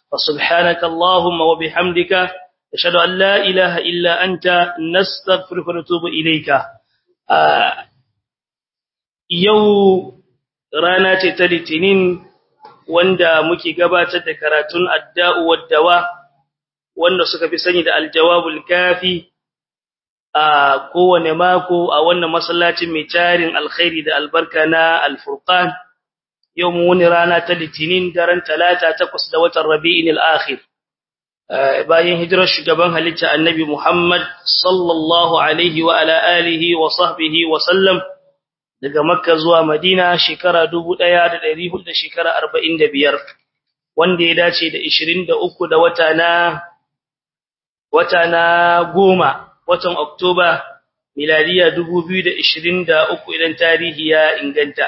فسبحانك اللهم وبحمدك أشهد أن لا إله إلا أنت نستغفرك ونتوب إليك يو رانا تتلتنين wanda muke gabatar da karatun adda'u waddawa wanda suka fi sani da aljawabul kafi a kowane mako a wannan masallacin mai tarin alkhairi da albarka na alfurqan yau mu wani rana ta litinin daren talata takwas da watan rabi'in al-akhir bayan hijirar shugaban halitta annabi Muhammad sallallahu alaihi wa ala alihi wa sahbihi wa sallam daga makka zuwa madina shekara 1400 da shekara 45 wanda ya dace da 23 da wata na wata na goma watan oktoba miladiya 2023 idan tarihi ya inganta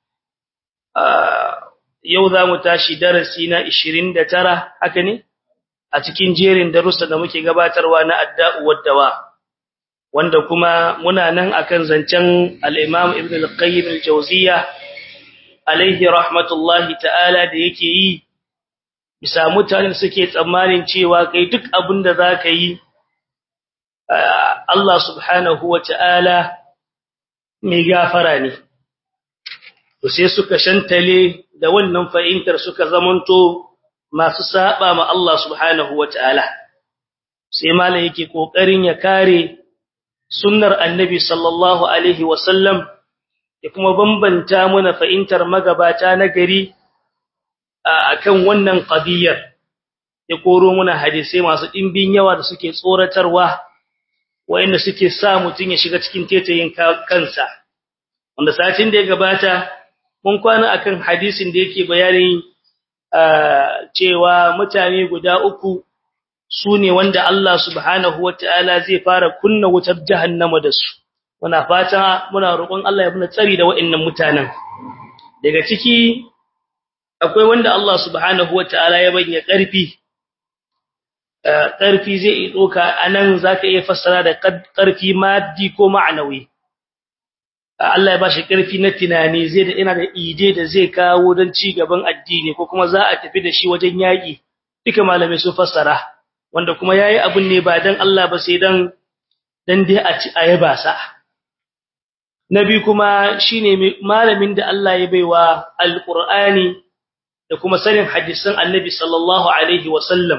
yau za mu tashi darasi na 29 haka ne a cikin jerin darussa da muke gabatarwa na adda'u waddawa wanda kuma muna nan akan zancen al-Imam Ibn al-Qayyim al-Jawziyya alaihi rahmatullahi ta'ala da yake yi bisa mutanen suke tsammanin cewa kai duk abin da zaka yi Allah subhanahu wa ta'ala mai gafara ne to sai suka shantale da wannan fahimtar suka zamanto masu saba ma Allah subhanahu wa ta'ala sai malai yake kokarin ya kare sunnar annabi sallallahu alaihi wasallam ya kuma bambanta mana fahimtar magabata na gari akan wannan qadiyar ya koro mana hadisi masu dimbin yawa da suke tsoratarwa wayanda suke sa mutun ya shiga cikin tetayin kansa wanda satin da ya gabata mun kwana akan hadisin da yake bayani cewa mutane guda uku su ne wanda Allah subhanahu ta'ala zai fara kunna wutar jahannama da su muna fata muna roƙon Allah ya muna tsari da waɗannan mutanen daga ciki akwai wanda Allah subhanahu ta'ala ya banya ƙarfi ƙarfi zai yi doka anan zaka iya fassara da ƙarfi maddi ko ma'anawi Allah ya bashi ƙarfi na tunani zai da ina da ide da zai kawo don ci gaban addini ko kuma za a tafi da shi wajen yaƙi duka malamai sun fassara wanda kuma yayi abun ne ba dan Allah ba sai dan dan dai a ci ayaba sa nabi kuma shine malamin da Allah ya baiwa alqur'ani da kuma sanin hadisan annabi sallallahu alaihi wasallam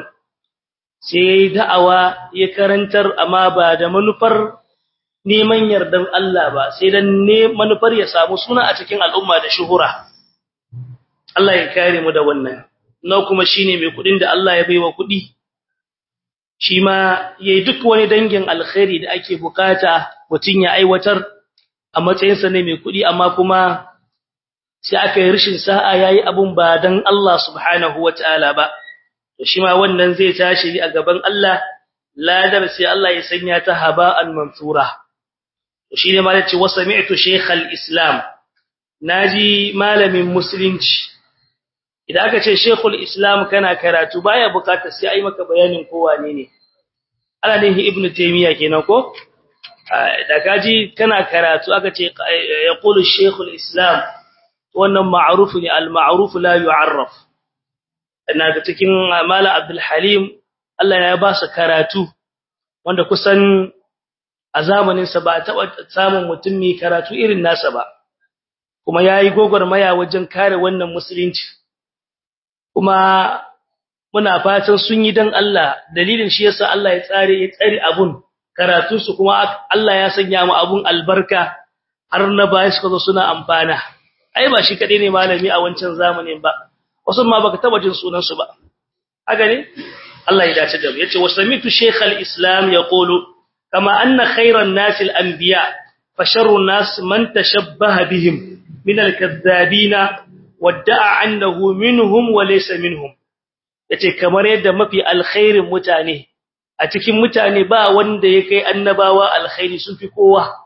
sai da'awa ya karantar amma ba da manufar neman yardan Allah ba sai dan ne manufar ya samu suna a cikin al'umma da shuhura Allah ya kare mu da wannan na kuma shine mai kudin da Allah ya baiwa kudi shi ma yayi duk wani dangin alkhairi da ake bukata mutun ya aiwatar a matsayin sa ne mai kudi amma kuma sai aka yi rishin sa'a yayi abun ba dan Allah subhanahu wataala ba to shi ma wannan zai tashi a gaban Allah ladar sai Allah ya sanya ta haba'an mansura to shine ma yace wa sami'tu shaykh al-islam naji malamin musulunci idan aka ce shaykhul islam kana karatu baya bukatar sai ai maka bayanin ko wane ne ana nihi ibnu taymiya kenan ko da kaji kana karatu aka ce yaqulu shaykhul islam wannan ma'ruf ne al-ma'ruf la yu'arraf ina ga cikin mala abdul halim Allah ya ba su karatu wanda kusan a zamanin sa ba taba samun mutum mai karatu irin nasa ba kuma yayi gogormaya wajen kare wannan musulunci kuma muna fatan sun yi dan Allah dalilin shi yasa Allah ya tsare ya tsare abun karatu su kuma Allah ya sanya mu abun albarka har na baya suka zo suna amfana ai ba shi kadai ne malami a wancan zamanin ba wasu ma baka taba jin sunan su ba haka ne Allah ya dace da mu yace wasamitu shaykh al-islam yaqulu kama anna khayran nas al-anbiya fa sharru nas man tashabbaha bihim min al-kadhabina wadda'a annahu minhum wa laysa minhum yace kamar yadda mafi alkhairin mutane a cikin mutane ba wanda ya kai annabawa alkhairi sun fi kowa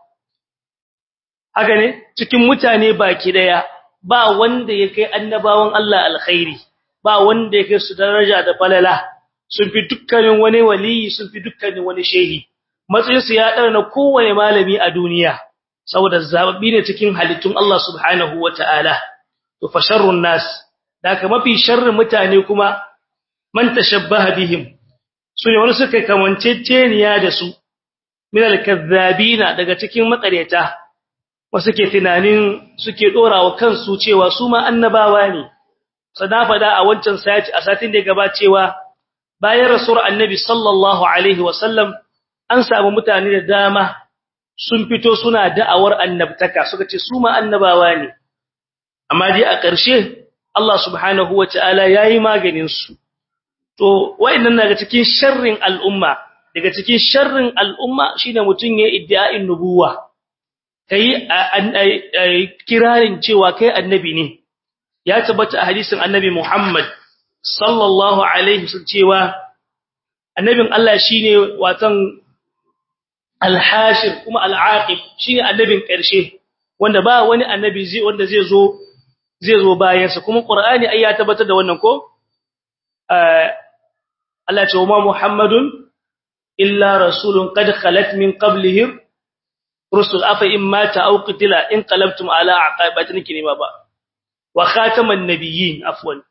haka ne cikin mutane baki daya ba wanda ya kai annabawan Allah alkhairi ba wanda ya kai su daraja da falala sun fi dukkanin wani waliyi sun fi dukkanin wani shehi matsayin su ya na kowane malami a duniya saboda zababbi ne cikin halittun Allah subhanahu wataala to fa sharrun nas daga mafi sharrin mutane kuma man tashabbaha bihim sune wani suka kamanceceniya da su min al-kazzabina daga cikin makaryata wasu ke tunanin suke dorawa kansu cewa su ma annabawa ne sada fada a wancan sati a satin da gaba cewa bayan rasul annabi sallallahu alaihi wasallam an samu mutane da dama sun fito suna da'awar annabtaka suka ce su ma annabawa ne amma dai a ƙarshe Allah subhanahu wataala yayi maganin su to wayannan daga cikin sharrin al'umma daga cikin sharrin al'umma shine mutun ya iddia'in nubuwa kai kirarin cewa kai annabi ne ya tabbata a hadisin annabi Muhammad sallallahu alaihi wasallam cewa annabin Allah shine watan al-hashir kuma al-aqib shine annabin ƙarshe wanda ba wani annabi zai wanda zai zo zai zo bayan sa kuma Qur'ani ai ya tabbatar da wannan ko Allah ce wa Muhammadun illa rasulun qad khalat min qablihi rusul afa in mata aw qutila in qalabtum ala aqabatin kinima ba wa khataman nabiyyin afwan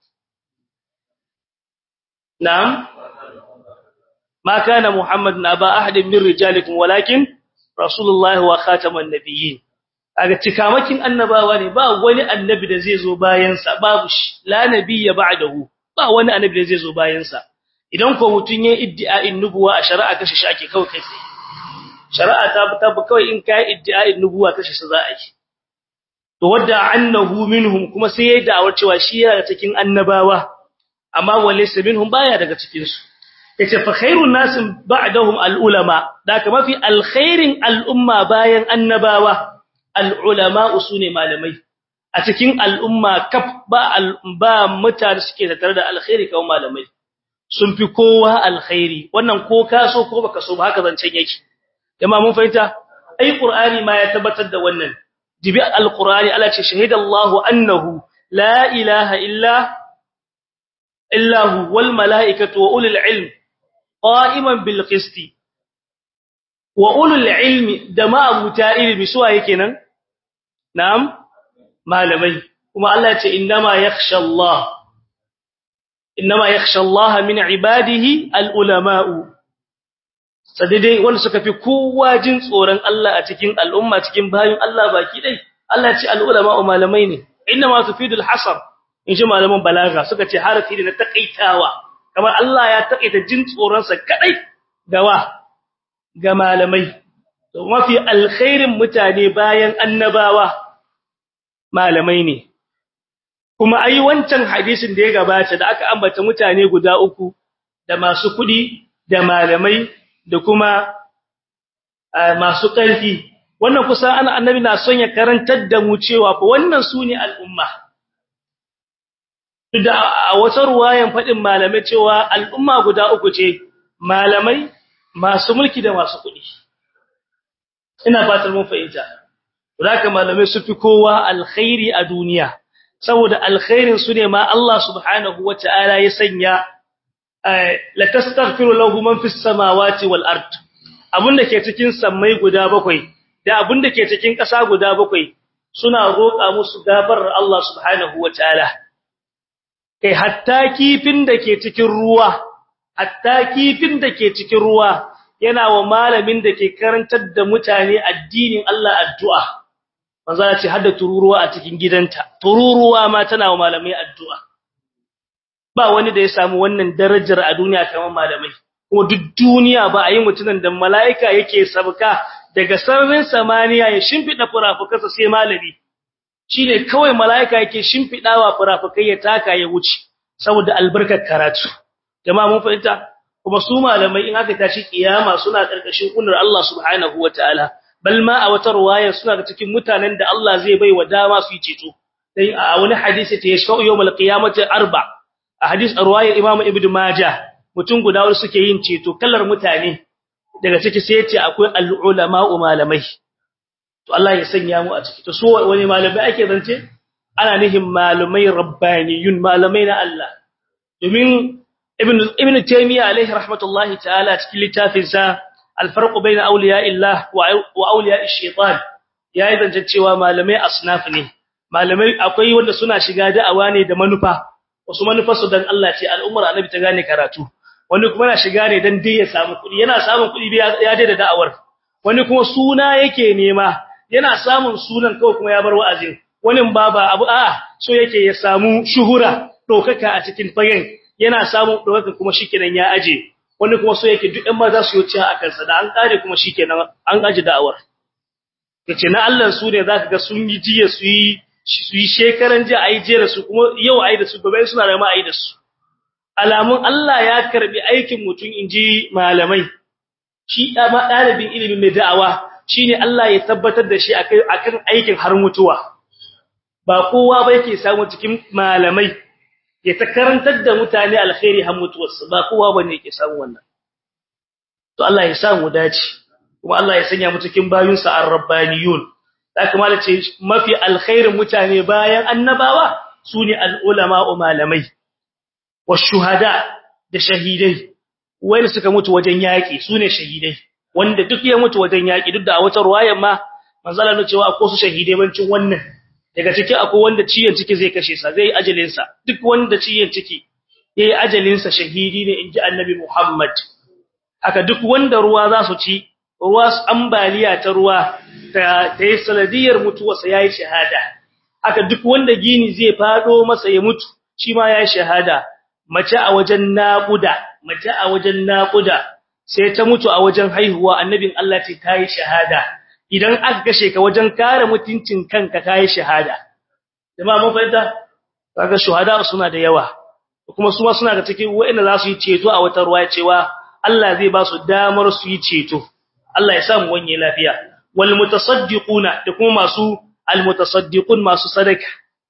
na'am ma kana muhammadun aba ahadin min rijalikum walakin rasulullahi wa khataman nabiyyin kaga cikamakin annabawa ne ba wani annabi da zai zo bayan sa babu la nabiyya ba'dahu ba wani annabi da zai zo bayan sa idan ko mutun yayin iddia'in nubuwa a shari'a kashi shi ake kawai kai shari'a ta tabu kawai in kai iddia'in nubuwa kashi shi za a yi to wadda annahu minhum kuma sai yayin da'awar cewa shi yana cikin annabawa amma walaysa minhum baya daga cikin su yace fa khairun nas ba'dahum al-ulama da kama fi alkhairin al-umma bayan annabawa al-ulama usune malamai a cikin al'umma kaf ba ba mutane suke tattare da alkhairi kawai malamai sun fi kowa alkhairi wannan ko ka so ko baka so ba haka zancen yake jama'a mun fahimta ai qur'ani ma ya tabbatar da wannan jibi alqur'ani Allah ce shahidallahu annahu la ilaha illa illa hu wal malaikatu wa ulul ilm qa'iman bil qisti wa ulul ilmi da ma abuta ilmi suwa yake nan na'am malamai kuma Allah ce innama yakhsha Allah innama yakhsha Allah min ibadihi al ulama'u sadidai wanda suka fi kowa jin tsoron Allah a cikin al'umma cikin bayin Allah baki dai Allah ce al'ulama malamai ne inna ma tufidul hasar in ji malaman balaga suka ce harafi ne na takaitawa kamar Allah ya takaita jin tsoron sa kadai gawa ga malamai to mafi alkhairin mutane bayan annabawa malamai ne kuma ai wancan hadisin da ya gabata da aka ambata mutane guda uku da masu kudi da malamai da kuma masu ƙarfi wannan kusa ana annabi na son ya karantar da mu cewa fa wannan sune al'umma da a wata ruwayan fadin malamai cewa al'umma guda uku ce malamai masu mulki da masu kuɗi ina fatan mun fahimta haka malamai su fi kowa alkhairi a duniya saboda alkhairin su ne ma Allah subhanahu wataala ya sanya la tastaghfiru lahu man fis samawati wal ard abunda ke cikin sammai guda bakwai da abunda ke cikin ƙasa guda bakwai suna roƙa musu gafarar Allah subhanahu wataala kai hatta kifin da ke cikin ruwa hatta kifin da ke cikin ruwa yana wa malamin da ke karantar da mutane addinin Allah addu'a manzo ya ce hadda tururuwa a cikin gidanta tururuwa ma tana wa malamai addu'a ba wani da ya samu wannan darajar a duniya kamar malamai kuma duk duniya ba a yi mutunan da mala'ika yake sabka daga sararin samaniya ya shimfida furafukansa sai malami shine kawai mala'ika yake shimfidawa furafukai ya taka ya wuce saboda albarkar karatu jama'a mun fahimta kuma su malamai in aka tashi kiyama suna karkashin kunnar Allah subhanahu wataala bal ma a wata ruwaya suna da cikin mutanen da Allah zai bai wa dama su yi ceto dai a wani hadisi ta yashfa'u yawmal qiyamati arba' a hadis a ruwayar Imam Ibn Majah mutum guda wanda suke yin ceto kallar mutane daga ciki sai yace akwai al-ulama malamai to Allah ya sanya mu a ciki to so wani malamai ake zance ana nihin malamai rabbaniyun malamai na Allah domin Ibn Ibn Taymiyyah alaihi rahmatullahi ta'ala cikin littafin sa al-farq bayna awliya'illah wa awliya'ish shaitan yayi zance cewa malamai asnaf ne malamai akwai wanda suna shiga da'awa ne da manufa wasu manufarsu dan Allah ce al'ummar annabi ta gane karatu wani kuma yana shiga ne dan dai ya samu kuɗi yana samun kuɗi ya da da'awar wani kuma suna yake nema yana samun sunan kawai kuma ya bar wa'azin wani baba abu a so yake ya samu shuhura dokaka a cikin fagen yana samun dokaka kuma shikenan ya aje wani kuma so yake duk ɗan maza su yi a kansa da an kare kuma shikenan an aje da'awar kace na Allah su ne zaka ga sun yi jiya su yi su yi shekaran jiya ai jera su kuma yau ai da su gobe suna da ma ai da su alamun Allah ya karbi aikin mutum inji malamai shi ma dalibin ilimi mai da'awa shine Allah ya tabbatar da shi akan aikin har mutuwa ba kowa ba yake samu cikin malamai ya ta karantar da mutane alkhairi har mutuwarsu ba kowa bane yake samu wannan to Allah ya samu dace kuma Allah ya sanya mu cikin bayunsa ar-rabbaniyun da kuma da ce mafi alkhairin mutane bayan annabawa sune al-ulama malamai washuhada da shahidai wanda suka mutu wajen yaki sune shahidai wanda duk ya mutu wajen yaki duk da a wata ruwayar ma manzala ne cewa akwai su shahidai bancin wannan daga ciki akwai wanda ciyen ciki zai kashe sa zai ajalin sa duk wanda ciyen ciki yayi ajalin sa shahidi ne inji annabi Muhammad haka duk wanda ruwa za su ci ruwa ambaliya ta ruwa ta yi sanadiyar mutuwarsa yayi shahada haka duk wanda gini zai fado masa ya mutu shi ma yayi shahada mace a wajen naƙuda mace a wajen naƙuda sai ta mutu a wajen haihuwa annabin Allah ce ta yi shahada idan aka kashe ka wajen kare mutuncin kanka ka yi shahada jama'a mun fahimta kaga shuhada suna da yawa kuma su ma suna da cikin wa'anda za su yi ceto a wata ruwa cewa Allah zai ba su damar su yi ceto Allah ya sa mu wanye lafiya wal mutasaddiquna da kuma masu al mutasaddiqun masu sadaka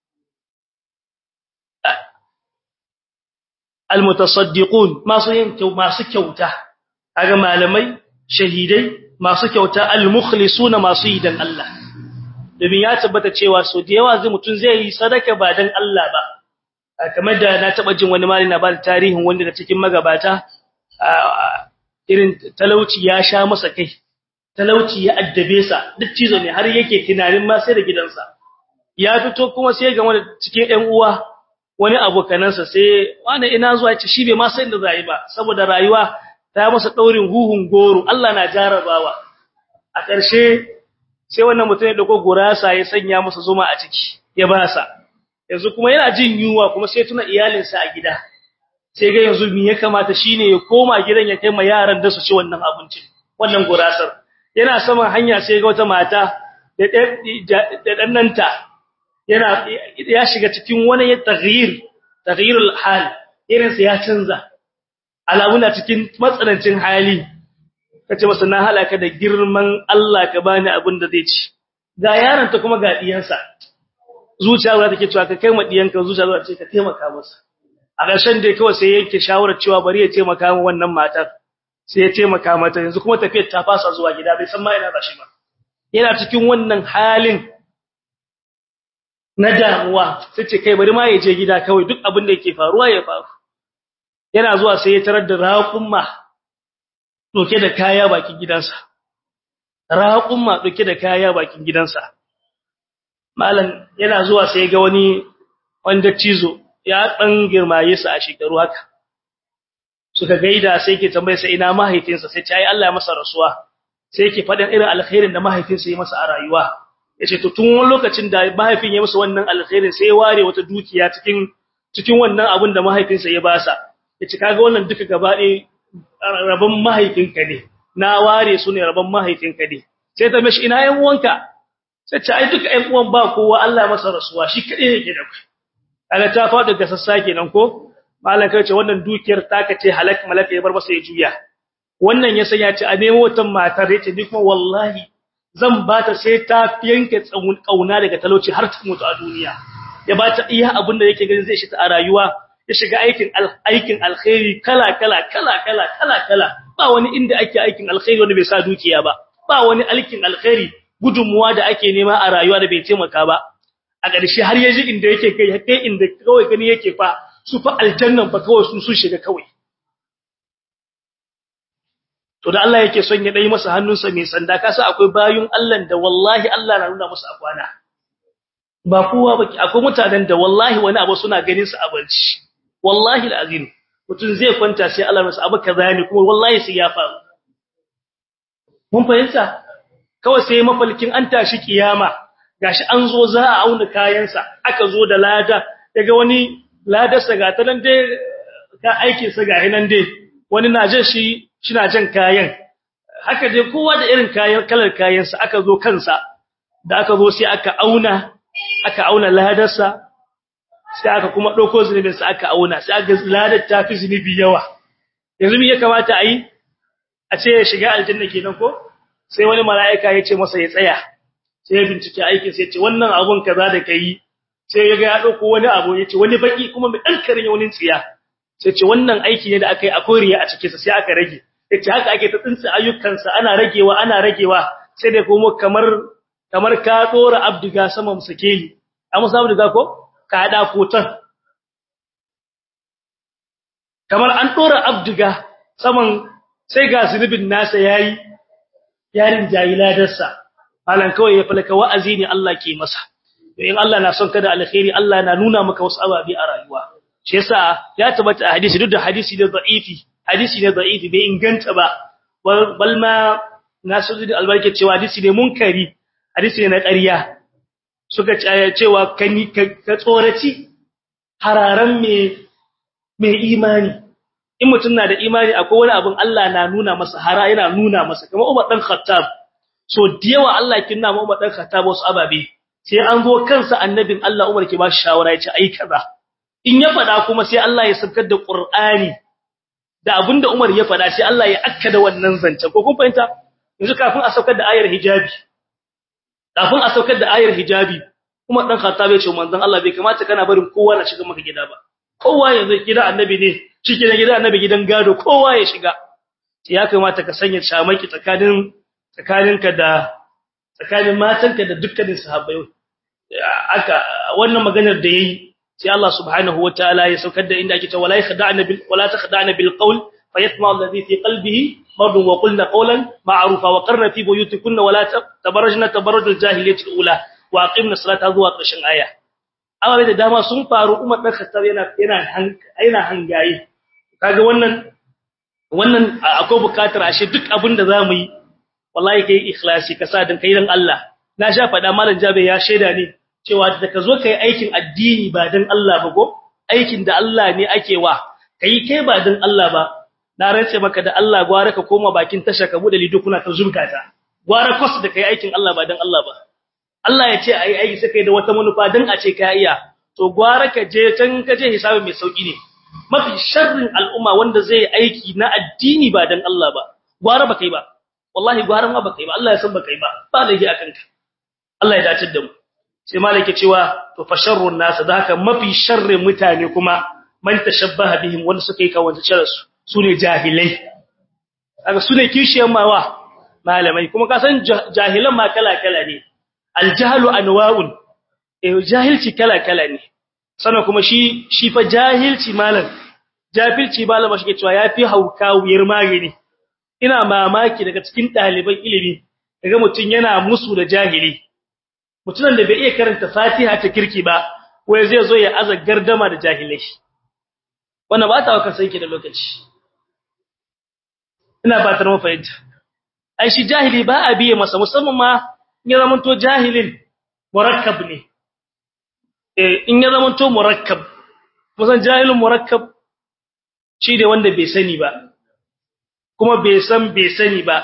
almutasaddiqun masu yin masu kyauta kaga malamai shahidai masu kyauta almukhlisuna masu yi dan Allah domin ya tabbata cewa so da yawa zai mutun zai yi sadaka ba dan Allah ba kamar da na taba jin wani malami na ba da tarihin wanda da cikin magabata irin talauci ya sha masa kai talauci ya addabe sa duk cizo ne har yake tunanin ma sai da gidansa ya fito kuma sai ga wani cikin ƴan uwa wani abokanansa sai wani ina zuwa ce shi bai ma san da zai ba saboda rayuwa ta masa daurin huhun goro Allah na jarabawa a ƙarshe sai wannan mutum ya dauko gurasa ya sanya masa zuma a ciki ya ba sa yanzu kuma yana jin yunwa kuma sai tuna iyalinsa a gida sai ga yanzu me ya kamata shine ya koma gidan ya kai ma yaran da su ci wannan abincin wannan gurasar yana saman hanya sai ga wata mata da da dannanta yana ya shiga cikin wani taghyir taghyirul hal irin sa ya canza alamuna cikin matsanancin hali kace masa na halaka da girman Allah ka bani abin da zai ci ga yaron ta kuma ga diyansa zuciya za take cewa ka kai ma diyanka zuciya za ta ce ka taimaka masa a ƙarshen dai kawai sai yake shawarar cewa bari ya taimaka min wannan matar sai ya taimaka mata yanzu kuma tafiyar ta fasa zuwa gida bai san ma ina ba shi ba yana cikin wannan halin na damuwa sai ce kai bari ma ya je gida kawai duk abin da yake faruwa ya faru yana zuwa sai ya tarar da raƙumma doke da kaya bakin gidansa raƙumma doke da kaya bakin gidansa malam yana zuwa sai ga wani wanda cizo ya dan girmaye su a shekaru haka suka gaida sai yake tambaye sai ina mahaifinsa sai ce ai Allah ya masa rasuwa sai yake faɗin irin alkhairin da mahaifinsa ya masa a rayuwa yace to tun wani lokacin da mahaifin ya masa wannan alkhairin sai ya ware wata dukiya cikin cikin wannan abin da mahaifinsa ya basa yace kaga wannan duka gaba ɗaya rabon mahaifinka ne na ware su ne rabon mahaifinka ne sai ta mishi ina yan uwanka sai ce ai duka ƴan uwan ba kowa Allah ya masa rasuwa shi kadai yake da kai kaga ta faɗi ga sassa kenan ko malam kai ce wannan dukiyar taka ce halak malaka ya bar masa ya juya wannan ya sanya ce a nemo wata matar yace ni kuma wallahi zan ba ta sai ta yanke tsawon kauna daga talauci har ta mutu a duniya ya ba ta iya abin da yake ganin zai shi ta a rayuwa ya shiga aikin aikin alkhairi kala kala kala kala kala kala ba wani inda ake aikin alkhairi wanda bai sa dukiya ba ba wani aikin alkhairi gudunmuwa da ake nema a rayuwa da bai taimaka ba a ƙarshe har yaji inda yake kai kai inda kawai gani yake fa su fa aljannan fa kawai sun sun shiga kawai to da Allah yake son ya dai masa hannunsa mai sanda kasa akwai bayun Allah da wallahi Allah na nuna musu akwana ba kowa ba akwai mutanen da wallahi wani abu suna ganin su a barci wallahi alazim mutun zai kwanta sai Allah masa abu kaza ne kuma wallahi sai ya faru mun fahimta kawai sai mafalkin an tashi kiyama gashi an zo za a auna kayansa aka zo da lada daga wani ladarsa ga ta nan dai ka aikin sa ga nan dai wani na jin shi shina jan kayan haka dai kowa da irin kayan kalar kayansa aka zo kansa da aka zo sai aka auna aka auna ladarsa sai aka kuma dauko zunubin sa aka auna sai aka ladar ta fi zunubi yawa yanzu me ya kamata a yi a ce ya shiga aljanna kenan ko sai wani mala'ika ya ce masa ya tsaya sai ya bincike aikin sai ya ce wannan abun kaza da kai sai ya ga ya dauko wani abu ya ce wani baki kuma mai dan karin wani tsiya sai ce wannan aiki ne da aka yi akwai riya a cikin sa sai aka rage yace haka ake ta tsinci ayyukansa ana ragewa ana ragewa sai da kuma kamar kamar ka dora abdiga sama musakeli amma sabu abdiga ko ka hada kotan kamar an dora abdiga saman sai ga zunubin nasa yayi yarin jahiladarsa halan kawai ya falaka wa'azi ne Allah ke masa in Allah na son ka da alkhairi Allah na nuna maka wasu ababi a rayuwa shi yasa ya tabbata a hadisi duk da hadisi da da'ifi hadisi ne da'ifi bai inganta ba bal ma nasuddin albarke cewa hadisi ne munkari hadisi ne na ƙarya suka cewa kani ka tsoraci hararan me me imani in mutum na da imani akwai wani abin Allah na nuna masa hara yana nuna masa kamar Umar dan Khattab so diyawa Allah kin na Umar dan Khattab wasu ababe sai an zo kansa annabin Allah Umar ke ba shi shawara ya ce ai kaza in ya fada kuma sai Allah ya sabkar da Qur'ani da abinda Umar ya fada sai Allah ya akkada wannan zance ko kun fahimta yanzu kafin a saukar da ayar hijabi kafin a saukar da ayar hijabi Umar dan Khattab ya ce manzon Allah bai kamata kana barin kowa na shiga maka gida ba kowa yanzu gida annabi ne shike na gida annabi gidan gado kowa ya shiga ya kamata ka sanya shamaki tsakanin tsakaninka da tsakanin matanka da dukkanin sahabbai aka wannan maganar da yayi sai Allah subhanahu wataala ya saukar da inda ake cewa wala yakhda'na bil wala takhda'na bil qawl fayatma alladhi fi qalbihi marad wa qulna qawlan ma'rufa wa qarna fi buyutikunna wala tabarrajna tabarrujal jahiliyyati al-ula wa aqimna salata zuwa ƙarshen aya amma da dama sun faru Umar dan Khattab yana yana yana hangaye kaga wannan wannan akwai bukatar ashe duk abin da zamu yi wallahi kai ikhlasi ka sa dan kai dan Allah na sha fada malam Jabe ya sheda ne cewa da ka zo kai aikin addini ba dan Allah ba go aikin da Allah ne ake wa kai kai ba dan Allah ba na rantse maka da Allah gwara ka koma bakin tasha ka bude lidukuna ka zurkata gwara kos da kai aikin Allah ba dan Allah ba Allah ya ce ai aiki sai kai da wata manufa dan a ce ka iya to gwara ka je can ka je hisabi mai sauki ne mafi sharrin al'umma wanda zai aiki na addini ba dan Allah ba gwara ba kai ba wallahi gwara ma ba kai ba Allah ya san ba kai ba ba lagi akan ka Allah ya dace da mu sai malaka cewa to fa sharrun nas da haka mafi sharrin mutane kuma man tashabbaha bihim wanda suka yi kawanta cire su sune jahilai kaga sune kishiyan mawa malamai kuma ka san jahilan ma kala kala ne aljahlu anwa'un eh jahilci kala kala ne sannan kuma shi shi fa jahilci malam jahilci malama shi ke cewa yafi hauka wuyar magani ina mamaki daga cikin ɗaliban ilimi daga mutun yana musu da jahili mutunan da bai iya karanta Fatiha ta kirki ba wai zai zo ya aza gardama da jahilai wannan ba ta waka sai ki da lokaci ina ba ta mu fahimta ai shi jahili ba a biye masa musamman ma in ya zamanto jahilin murakkab ne eh in ya zamanto murakkab musan jahilin murakkab shi da wanda bai sani ba kuma bai san bai sani ba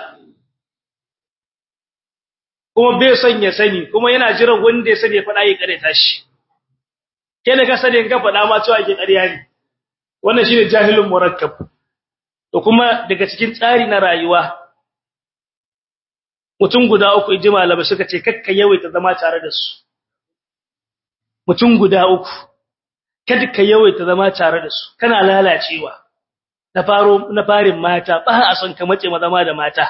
kuma bai son ya sani kuma yana jiran wanda ya sani ya faɗa ya kare tashi kai da ka sani in ka faɗa ma cewa ke ƙarya ne wannan shine jahilin murakkab to kuma daga cikin tsari na rayuwa mutum guda uku inji malamai suka ce kakka yawaita zama tare da su mutum guda uku kada ka yawaita zama tare da su kana lalacewa na faro na farin mata ba a son ka mace zama da mata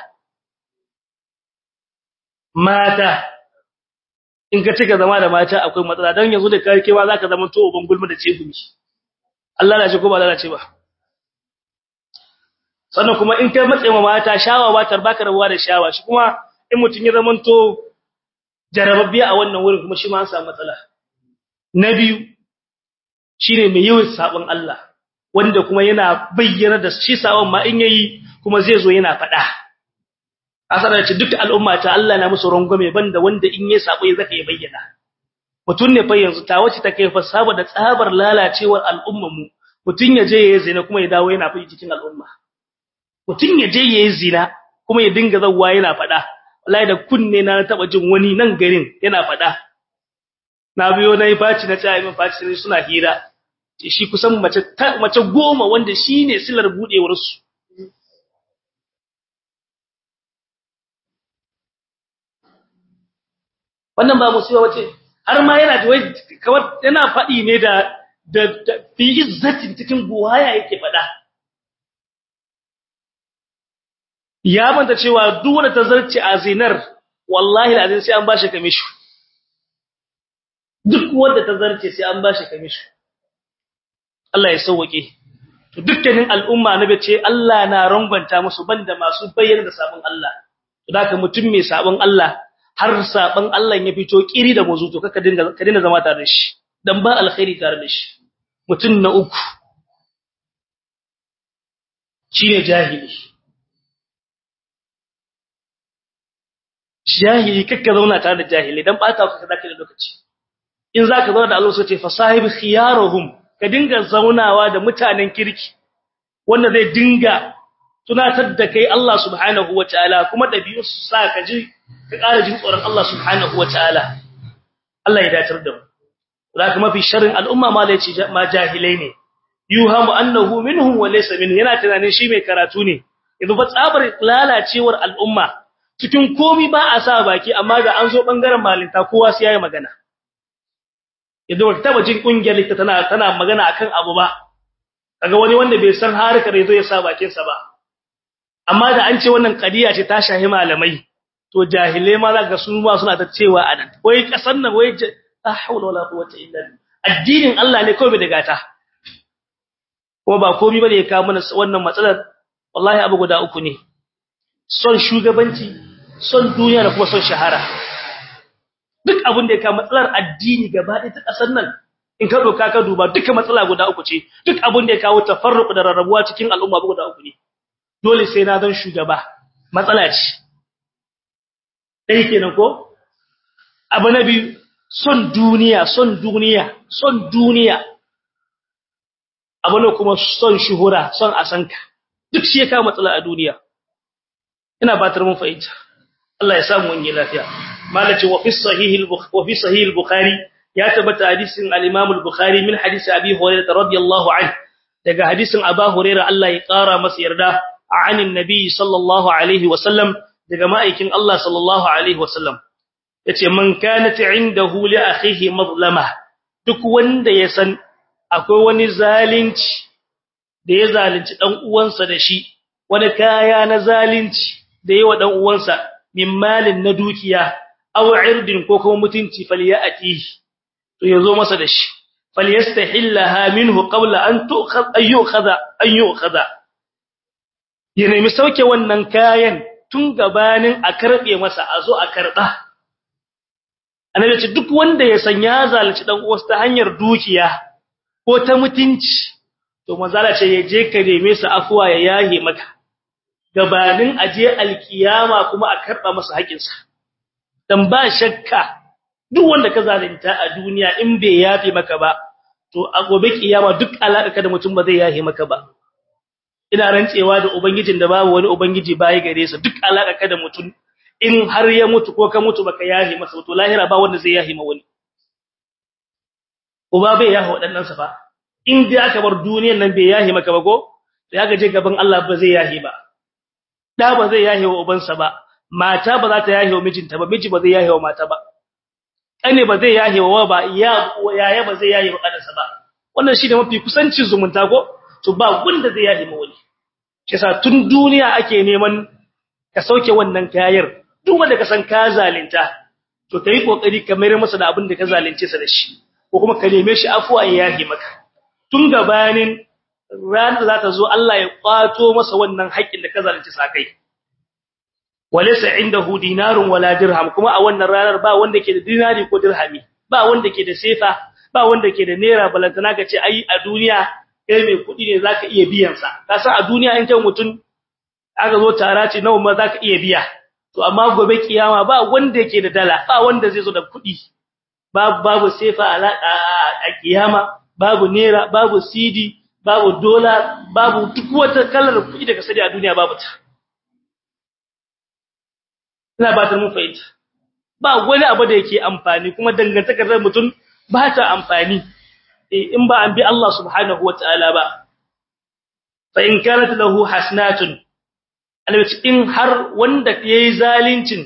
mata in ka cika zama da mata akwai matsala dan yanzu da kai kewa zaka zama to uban gulma da cegumi Allah lalace ko ba lalace ba sannan kuma in kai matse ma mata shawa ba tar baka rabuwa da shawa shi kuma in mutun ya zamanto jarababbe a wannan wurin kuma shi ma an samu matsala na biyu shine mai yawan sabon Allah wanda kuma yana bayyana da shi sawan ma in yayi kuma zai zo yana fada asara ce duk al'umma ta Allah na musu rangwame banda wanda in yayi sabo ya zaka ya bayyana mutun ne fa yanzu ta wace take fa saboda tsabar lalacewar al'ummar mu mutun ya je yayi zina kuma ya dawo yana fi cikin al'umma mutun ya je yayi zina kuma ya dinga zawwa yana fada wallahi da kunne na taba jin wani nan garin yana fada na biyo nayi faci na tsaya min faci sai suna hira shi kusan mace mace goma wanda shine silar budewar su wannan ba musiba wace har ma yana da kawai yana fadi ne da da fi izzatin cikin buwaya yake fada ya manta cewa duk wanda ta zarce a zinar wallahi alazin sai an bashi kamishi duk wanda ta zarce sai an bashi kamishi Allah ya sauke to dukkanin al'umma na bace Allah na rangwanta musu banda masu bayyana da sabon Allah to daka mutum mai sabon Allah har sabon Allah ya fito kiri da muzu to kaka dinga ka dinga zama tare da shi dan ba alkhairi tare da shi mutum na uku shine jahili jahili kakka zauna tare da jahili dan bata ka zaka da lokaci in zaka zauna da Allah sai ce fasahib khiyaruhum ka dinga zaunawa da mutanen kirki wanda zai dinga tunatar da kai Allah subhanahu wataala kuma dabi'u su sa ka ji ka ƙara jin tsoron Allah subhanahu wataala Allah ya datar da mu zaka mafi sharrin al'umma ma lai ce ma jahilai ne yuhamu annahu minhum wa laysa minhu yana tunanin shi mai karatu ne idan ba tsabar lalacewar al'umma cikin komi ba a sa baki amma ga an zo bangaren malinta kowa sai yayi magana idan wata taba jin kungiyar ta tana tana magana akan abu ba kaga wani wanda bai san harkar yazo ya sa bakin sa ba amma da an ce wannan kadiya ce ta shahi malamai to jahilai ma zaka su ma suna ta cewa anan wai kasan nan wai la hawla wala quwwata illa billah addinin Allah ne kawai da gata kuma ba komai bane ya kawo mana wannan matsalar wallahi abu guda uku ne son shugabanci son duniya da kuma son shahara duk abin da ya kawo matsalar addini gaba ɗaya ta ƙasar nan in ka doka ka duba duka matsala guda uku ce duk abin da ya kawo tafarruq da rarrabuwa cikin al'umma guda uku ne dole sai na zan shugaba matsala ce dai kenan ko abu na biyu son duniya son duniya son duniya abu ne kuma son shuhura son asanka duk shi ya kawo matsala a duniya ina batar mun fahimta Allah ya samu wani lafiya malaci wa fi sahih wa fi sahih al-bukhari ya tabbata hadisin al-imam al-bukhari min hadisi abi hurairah radiyallahu anhu daga hadisin abu hurairah Allah ya kara masa yarda anin nabi sallallahu alaihi wa sallam daga ma'aikin Allah sallallahu alaihi wa sallam yace man kanat indahu li akhihi mazlama duk wanda ya san akwai wani zalunci da ya zalunci dan uwansa da shi wani kaya na zalunci da yawa dan uwansa min malin na dukiya aw irdin ko kuma mutunci falyati to yazo masa da shi falyastahillaha minhu qabla an tu'khadha ayyukhadha ayyukhadha ya nemi sauke wannan kayan tun gabanin a karbe masa a zo a karba annabi ce duk wanda ya san ya zalunci dan uwansa ta hanyar dukiya ko ta mutunci to manzala ce ya je ka neme sa afuwa ya yahe maka gabanin aje alkiyama kuma a karba masa haƙinsa dan ba shakka duk wanda ka zalunta a duniya in bai yafe maka ba to a gobe kiyama duk alaka da mutum ba zai yafe maka ba ina rantsewa da ubangijin da babu wani ubangiji bai gare sa duk alaka da mutum in har ya mutu ko ka mutu baka yafe masa to lahira ba wanda zai yafe ma wani uba bai yafe wadannan sa fa in dai aka bar duniyar nan bai yafe maka ba ko sai aka je gaban Allah ba zai yafe ba da ba zai yahe wa ubansa ba mata ba za ta yahe wa mijinta ba miji ba zai yahe wa mata ba kane ba zai yahe wa ba ya yaya ba zai yahe wa kansa ba wannan shine mafi kusancin zumunta ko to ba gunda zai yahe ma wani shi yasa tun duniya ake neman ka sauke wannan kayar duk wanda ka san ka zalunta to kai kokari ka mayar masa da abin da ka zalunce sa da shi ko kuma ka neme shi afuwa ya yahe maka tun gabanin ranar da za ta zo Allah ya kwato masa wannan haƙƙin da ka zalunci sakai walaysa indahu dinarun wala dirham kuma a wannan ranar ba wanda ke da dinari ko dirhami ba wanda ke da sefa ba wanda ke da naira balantana ka ce ai a duniya kai mai kuɗi ne zaka iya biyan sa ka san a duniya in kai mutun aka zo tara ce nawa ma zaka iya biya to amma gobe kiyama ba wanda yake da dala ba wanda zai zo da kuɗi babu babu sefa a kiyama babu naira babu cd babu dola babu duk wata kalar kuɗi daga sadi a duniya babu ta ina ba ta mun fahimta ba wani abu da yake amfani kuma dangantakar mutum ba ta amfani in ba an bi Allah subhanahu wataala ba fa in kanat lahu hasanatun alwaci in har wanda yayi zalincin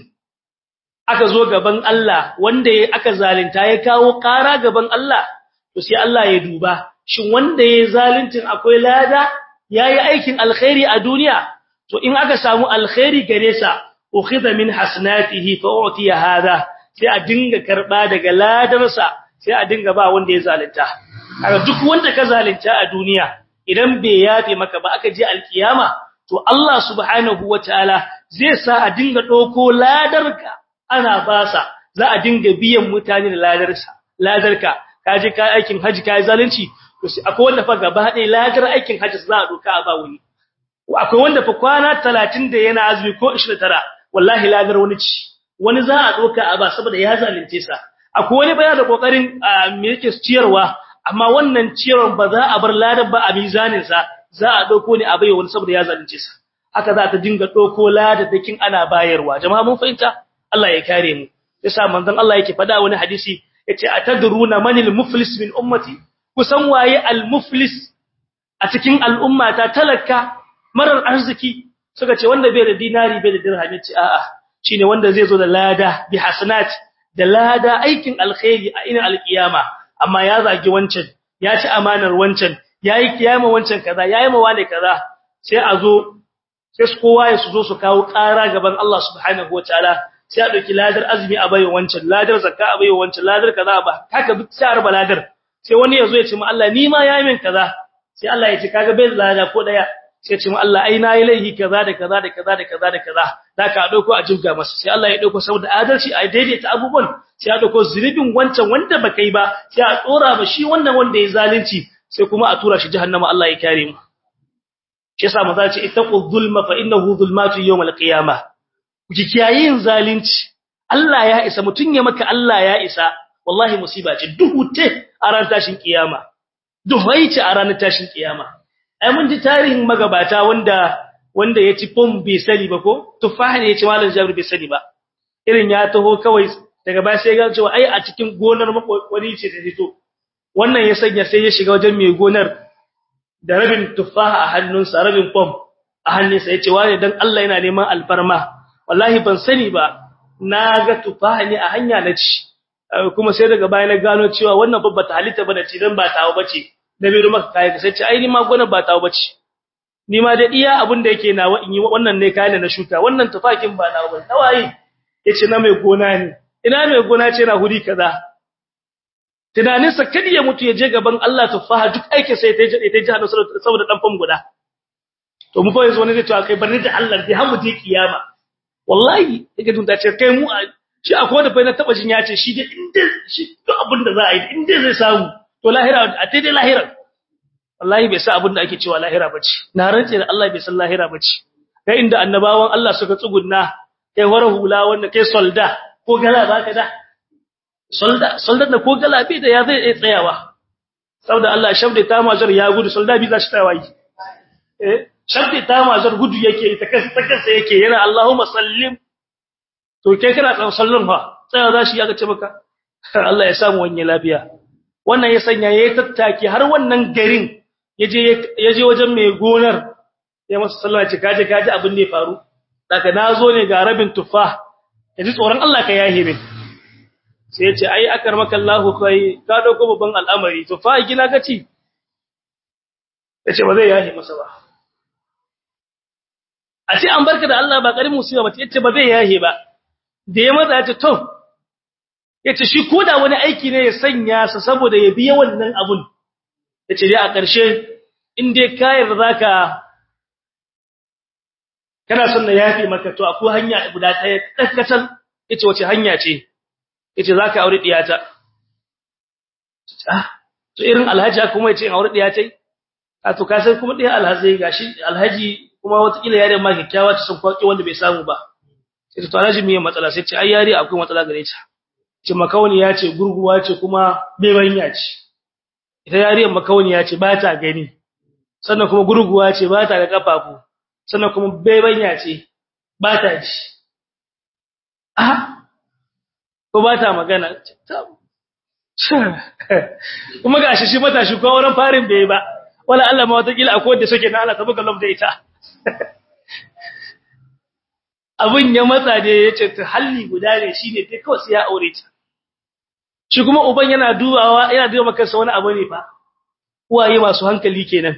aka zo gaban Allah wanda aka zalunta ya kawo ƙara gaban Allah to sai Allah ya duba shin wanda yayi zaluncin akwai lada yayi aikin alkhairi a duniya to in aka samu alkhairi gare sa ukhidha min hasanatihi fa utiya hada sai a dinga karba daga ladarsa sai a dinga ba wanda ya zalunta kaga duk wanda ka zalunta a duniya idan bai yafe maka ba aka je alkiyama to Allah subhanahu wataala zai sa a dinga doko ladarka ana basa za a dinga biyan mutane da ladarsa ladarka kaje kai aikin haji kai zalunci to sai akwai wanda fa gaba ɗaya ladar aikin haji za a doka a ba wani akwai wanda fa kwana 30 da yana azumi ko 29 wallahi ladar wani ci wani za a doka a ba saboda ya zalunce sa akwai wani baya da kokarin me yake ciyarwa amma wannan ciyarwar ba za a bar ladar ba a mizanin sa za a dauko ne a bai wani saboda ya zalunce sa haka za ta dinga dauko ladar dakin ana bayarwa jama'a mun fahimta Allah ya kare mu yasa manzon Allah yake fada wani hadisi yace atadruna manil muflis min ummati kusan waye al muflis a cikin al'ummata talaka marar arziki suka ce wanda bai da dinari bai da dirhami ce a'a shine wanda zai zo da lada bi hasanat da lada aikin alkhairi a inin alkiyama amma ya zagi wancan ya ci amanar wancan yayi kiyama wancan kaza yayi ma wane kaza sai a zo sai su kowa ya su zo su kawo ƙara gaban Allah subhanahu wataala sai a dauki ladar azumi a bayo wancan ladar zakka a bayo wancan ladar kaza ba haka duk sai a raba ladar sai wani ya zo ya ce mu Allah ni ma yayi min kaza sai Allah ya ce kaga bai lada ko daya sai ce mu Allah ai nayi laifi kaza da kaza da kaza da kaza da kaza zaka dauko a jibga masa sai Allah ya dauko saboda adalci a daidaita abubuwan sai a dauko zunubin wancan wanda baka yi ba sai a tsora ba shi wannan wanda ya zalunci sai kuma a tura shi jahannama Allah ya kare mu shi yasa maza ce ittaqu zulma fa innahu zulmatu yawm al-qiyamah kuki kiyayin zalunci Allah ya isa mutun ya maka Allah ya isa wallahi musiba ce duhu te a ran tashin kiyama duhai ce a ranar tashin kiyama ai mun ji tarihin magabata wanda wanda ya ci pom bai sani ba ko tufaha ne ya ci malam jabir bai sani ba irin ya taho kawai daga baya sai ga cewa ai a cikin gonar makwari ce ta fito wannan ya sanya sai ya shiga wajen mai gonar da rabin tufaha a hannunsa rabin pom a hannunsa ya ce wane dan Allah yana neman alfarma wallahi ban sani ba na ga tufaha ne a hanya na ci kuma sai daga baya na gano cewa wannan babba ta halitta bane ci dan ba tawo bace da bai maka kai sai ce ai ni ma gona ba tawo bace ni ma da iya abin da yake nawa in yi wannan ne kayan da na shuka wannan tufakin ba nawa ba tawaye yace na mai gona ne ina mai gona ce na huri kaza tunanin sa kadi ya mutu ya je gaban Allah tufaha duk aikin sai ta je ta jihar saboda dan fam guda to mu fa yanzu wani zai to kai barni da Allah dai hamu je kiyama wallahi yake dunta ce kai mu shi akwai da fa na taba jin ya ce shi dai inda shi duk abin da za a yi inda zai samu to lahira a daidai lahira wallahi bai sa abin da ake cewa lahira bace na rantse da Allah bai san lahira bace kai inda annabawan Allah suka tsugunna kai wara hula wanda kai solda ko gala baka da solda solda da ko gala bai da ya zai tsayawa saboda Allah shabda ta majar ya gudu solda bi za shi tawayi eh shabda ta majar gudu yake ta kansa ta kansa yake yana Allahumma sallim to kai kana tsan sallin fa tsaya za shi ya ga ce maka Allah ya samu wani lafiya wannan ya sanya yayi tattaki har wannan garin yaje yaje wajen mai gonar ya masa sallama ce kaje kaje abin ne faru daga nazo ne ga rabin tufa yaji tsoron Allah ka yahe min sai ya ce ai akar maka Allahu kai ka dauko babban al'amari tufa gina gaci yace ba zai yahe masa ba a ce an barka da Allah ba karin musiba ba yace ba zai yahe ba da ya matsa ya ce to yace shi koda wani aiki ne ya sanya sa saboda ya biya wannan abun yace dai a ƙarshe in dai kayar zaka kana son na yafi maka to akwai hanya guda ɗaya dakkatal yace wace hanya ce yace zaka aure diyata ah to irin alhaji kuma yace in aure diyata a to ka sai kuma dai alhaji gashi alhaji kuma wata kila yare ma kikkiawa ta sun kwaki wanda bai samu ba sai to alhaji me matsala sai ce ai yare akwai matsala gare ta ce makauni ya ce gurguwa ce kuma bebanya ce ita yariyar makauni ya ce ba ta gani sannan kuma gurguwa ce ba ta da kafafu sannan kuma bebanya ce ba ta ji ah ko ba ta magana kuma gashi shi matashi ko wurin farin bai ba wala Allah ma wata kila akwai wanda suke na Allah ta buga love da ita abin ya matsa da yace ta halli guda ne shine dai kawai sai ya aure ta shi kuma uban yana dubawa yana duba kansa wani abu ne fa uwaye masu hankali kenan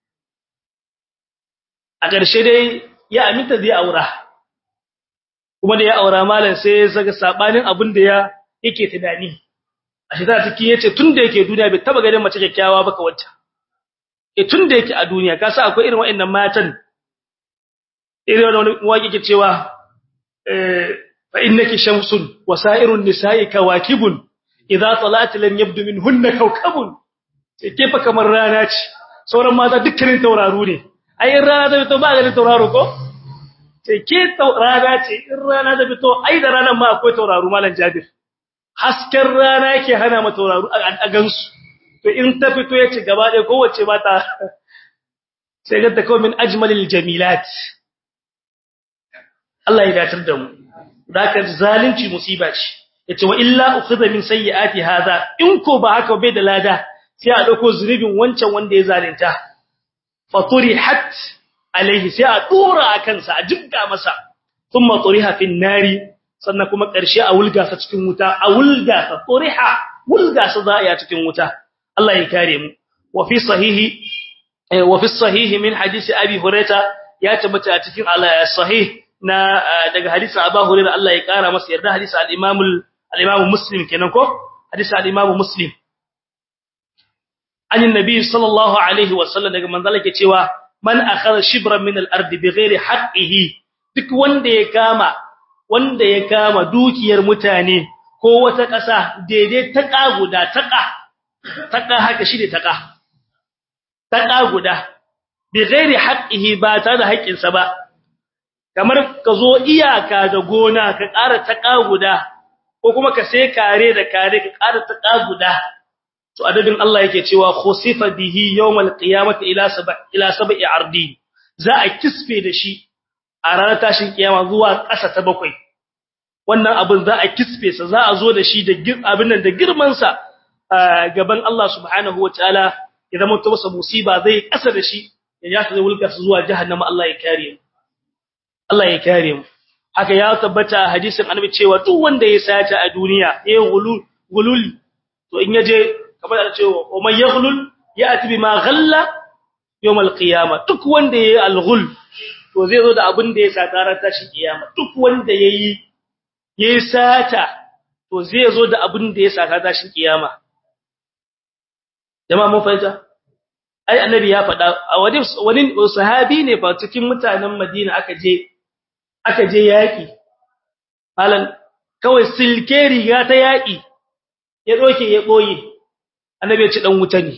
a ƙarshe dai ya aminta zai aura kuma da ya aura malam sai ya saka sabanin abin da ya yake tunani a shi ta ciki yace tunda yake duniya bai taba ganin mace kyakkyawa ba ka wacce e tunda yake a duniya ka sa akwai irin waɗannan matan irin wani waki ke cewa eh fa innaki shamsun wa sa'irun nisa'i kawakibun idza talat lam yabdu minhunna kawkabun sai ke fa kamar rana ce sauran mata dukkanin tauraru ne ai rana da fito ba ga tauraro ko sai ke rana ce in rana da fito ai da ranan ma akwai tauraru malam Jabir hasken rana yake hana ma tauraru a gansu to in ta fito yace gaba ɗaya kowace ba ta sai ga ta kawai min ajmalil jamilat Allah ya datar da mu daka zalunci musiba ce yace wa illa ukhidha min sayyiati hadha in ko ba haka bai da lada sai a dauko zunubin wancan wanda ya zalunta faturihat alaihi sai a dora akan sa a jibga masa thumma turiha fin nari sannan kuma karshe a wulga sa cikin wuta a wulga sa turiha wulga sa za a cikin wuta Allah ya kare mu wa fi sahihi wa fi sahihi min hadisi abi hurairah ya tabbata a cikin sahih na daga hadisin Abu Hurairah Allah ya kara masa yarda hadisin al-Imam al-Imam Muslim kenan ko hadisin al-Imam Muslim anin nabi sallallahu alaihi wa sallam daga manzala ke cewa man akhadha shibran min al-ard bighairi haqqihi duk wanda ya kama wanda ya kama dukiyar mutane ko wata ƙasa daidai ta guda taqa taqa haka shi ne taqa taqa guda bighairi haqqihi ba ta da haƙƙinsa ba kamar ka zo iyaka da gona ka ƙara taƙa guda ko kuma ka sai kare da kare ka ƙara taƙa guda to adadin Allah yake cewa khusifa bihi yawmal qiyamati ila sab'a ila sab'i ardi za a kisfe da shi a ranar tashin kiyama zuwa ƙasa ta bakwai wannan abin za a kisfe sa za a zo da shi da abin nan da girman sa gaban Allah subhanahu wataala idan mutum masa musiba zai ƙasa da shi ya ya zai wulka zuwa jahannama Allah ya kare mu Allah ya kare mu haka ya tabbata hadisin annabi cewa duk wanda ya sata a duniya eh gulul gulul to in yaje kamar da cewa wa man yaghlul ya'ti bima ghalla yawm al-qiyamah duk wanda yayi al-ghul to zai zo da abin da ya sata ran tashi kiyama duk wanda yayi yayi sata to zai zo da abin da ya sata tashi kiyama jama'a mun fahimta ai annabi ya faɗa a wani wani sahabi ne fa cikin mutanen Madina aka je aka je yaki halan kawai silke riga ta yaki ya doke ya boye annabi ya ci dan wuta ne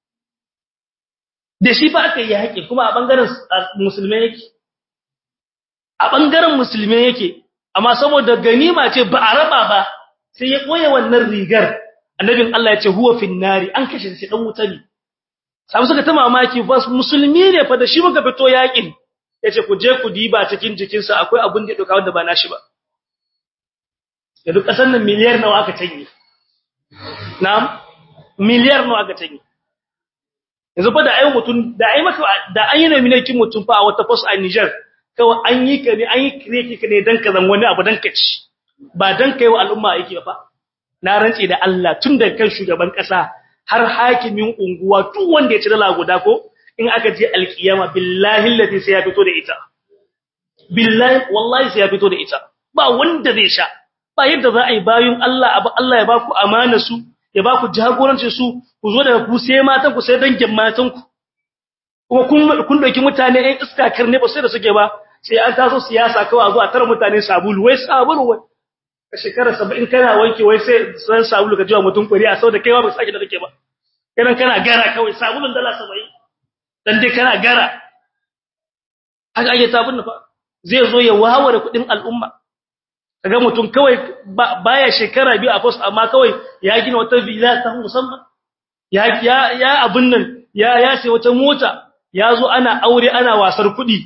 da shi fa aka yi yaki kuma a bangaren musulmai yake a bangaren musulmai yake amma saboda ganima ce ba a raba ba sai ya boye wannan rigar annabin Allah ya ce huwa finnari an kashe shi dan wuta ne samu suka ta mamaki ba musulmi ne fa da shi muka fito yakin yace ku je ku diba cikin jikinsa akwai abun da ya doka wanda ba nashi ba da duk kasan nan miliyar nawa aka tanye na'am miliyar nawa aka tanye yanzu fa da ayi mutun da ayi maka da an yi nomination mutun fa a wata post a Niger kawai an yi ka ne an yi kireki ka ne dan ka zan wani abu dan ka ci ba dan kai wa al'umma yake fa na rantse da Allah tun da kan shugaban kasa har hakimin unguwa duk wanda ya ci dala guda ko in aka je alkiyama billahi allati sai ya fito da ita billahi wallahi sai ya fito da ita ba wanda zai sha ba yadda za a yi bayun Allah abu Allah ya ba ku amana su ya ba ku jagorancin su ku zo daga ku sai matan ku sai dangin matan ku kuma kun kun doki mutane ɗan iska karne ba sai da suke ba sai an taso siyasa kawai zuwa tara mutane sabulu wai sabulu wai ka shekara 70 kana wanke wai sai san sabulu ka jiwa mutum kuri a sau da kaiwa ba sake da take ba kana kana gara kawai sabulun dala 70 dan dai kana gara haka ake tabun fa zai zo ya waware kudin al'umma kaga mutum kawai baya shekara biyu a post amma kawai ya gina wata villa ta musamman ya ya ya abun nan ya ya sai wata mota ya zo ana aure ana wasar kudi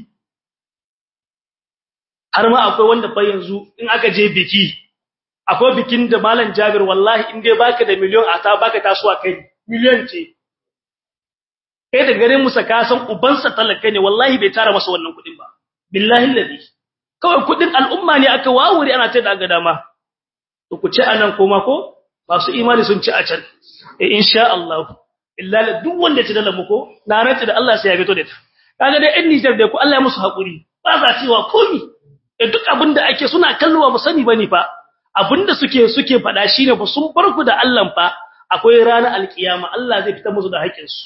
har ma akwai wanda fa yanzu in aka je biki akwai bikin da malam Jabir wallahi in dai baka da miliyon a ta baka tasowa kai miliyon ce kai da garin musa ka san ubansa talaka ne wallahi bai tara masa wannan kudin ba billahi alladhi kawai kudin al'umma ne aka wawure ana ta daga dama to ku ci anan koma ko masu imani sun ci a can eh insha Allah illa duk wanda ci dalamu ko na rantsa da Allah sai ya fito da ta kaga dai in Niger da ku Allah ya musu hakuri ba za cewa komi eh duk abinda ake suna kallowa ba sani bane fa abinda suke suke fada shine ba sun farku da Allah fa akwai ranar alkiyama Allah zai fitar musu da haƙin su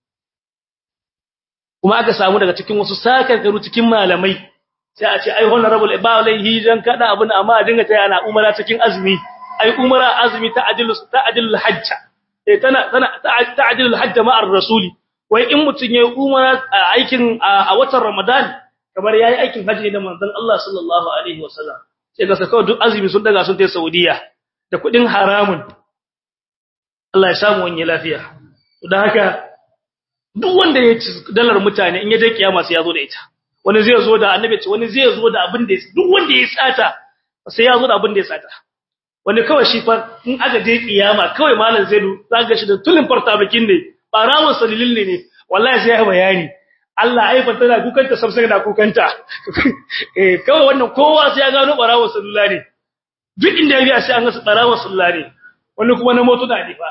kuma aka samu daga cikin wasu sakarkaru cikin malamai sai a ce ai honorable ba laihi dan kada abin amma a dinga taya ana umara cikin azumi ai umara azumi ta adilu ta adilul hajja eh tana tana ta adilul hajja ma'ar rasuli wai in mutun yayi umara aikin a watan ramadan kamar yayi aikin haji da manzon Allah sallallahu alaihi wasallam sai ga sakawa duk azumi sun daga sun tai saudiya da kudin haramun Allah ya samu wani lafiya don haka duk wanda ya ci dalar mutane in ya je kiyama sai ya zo da ita wani zai zo da annabi ce wani zai zo da abin da duk wanda ya sata sai ya zo da abin da ya sata wani kawai shi fa in aka je kiyama kawai malam zaidu zaka shi da tulin farta bakin ne barawon salilin ne wallahi sai ya bayani Allah ai fa tana kukanta sabsai da kukanta eh kawai wannan kowa sai ya gano barawon salula ne duk inda ya biya sai an ga barawon salula ne wani kuma na moto da ne fa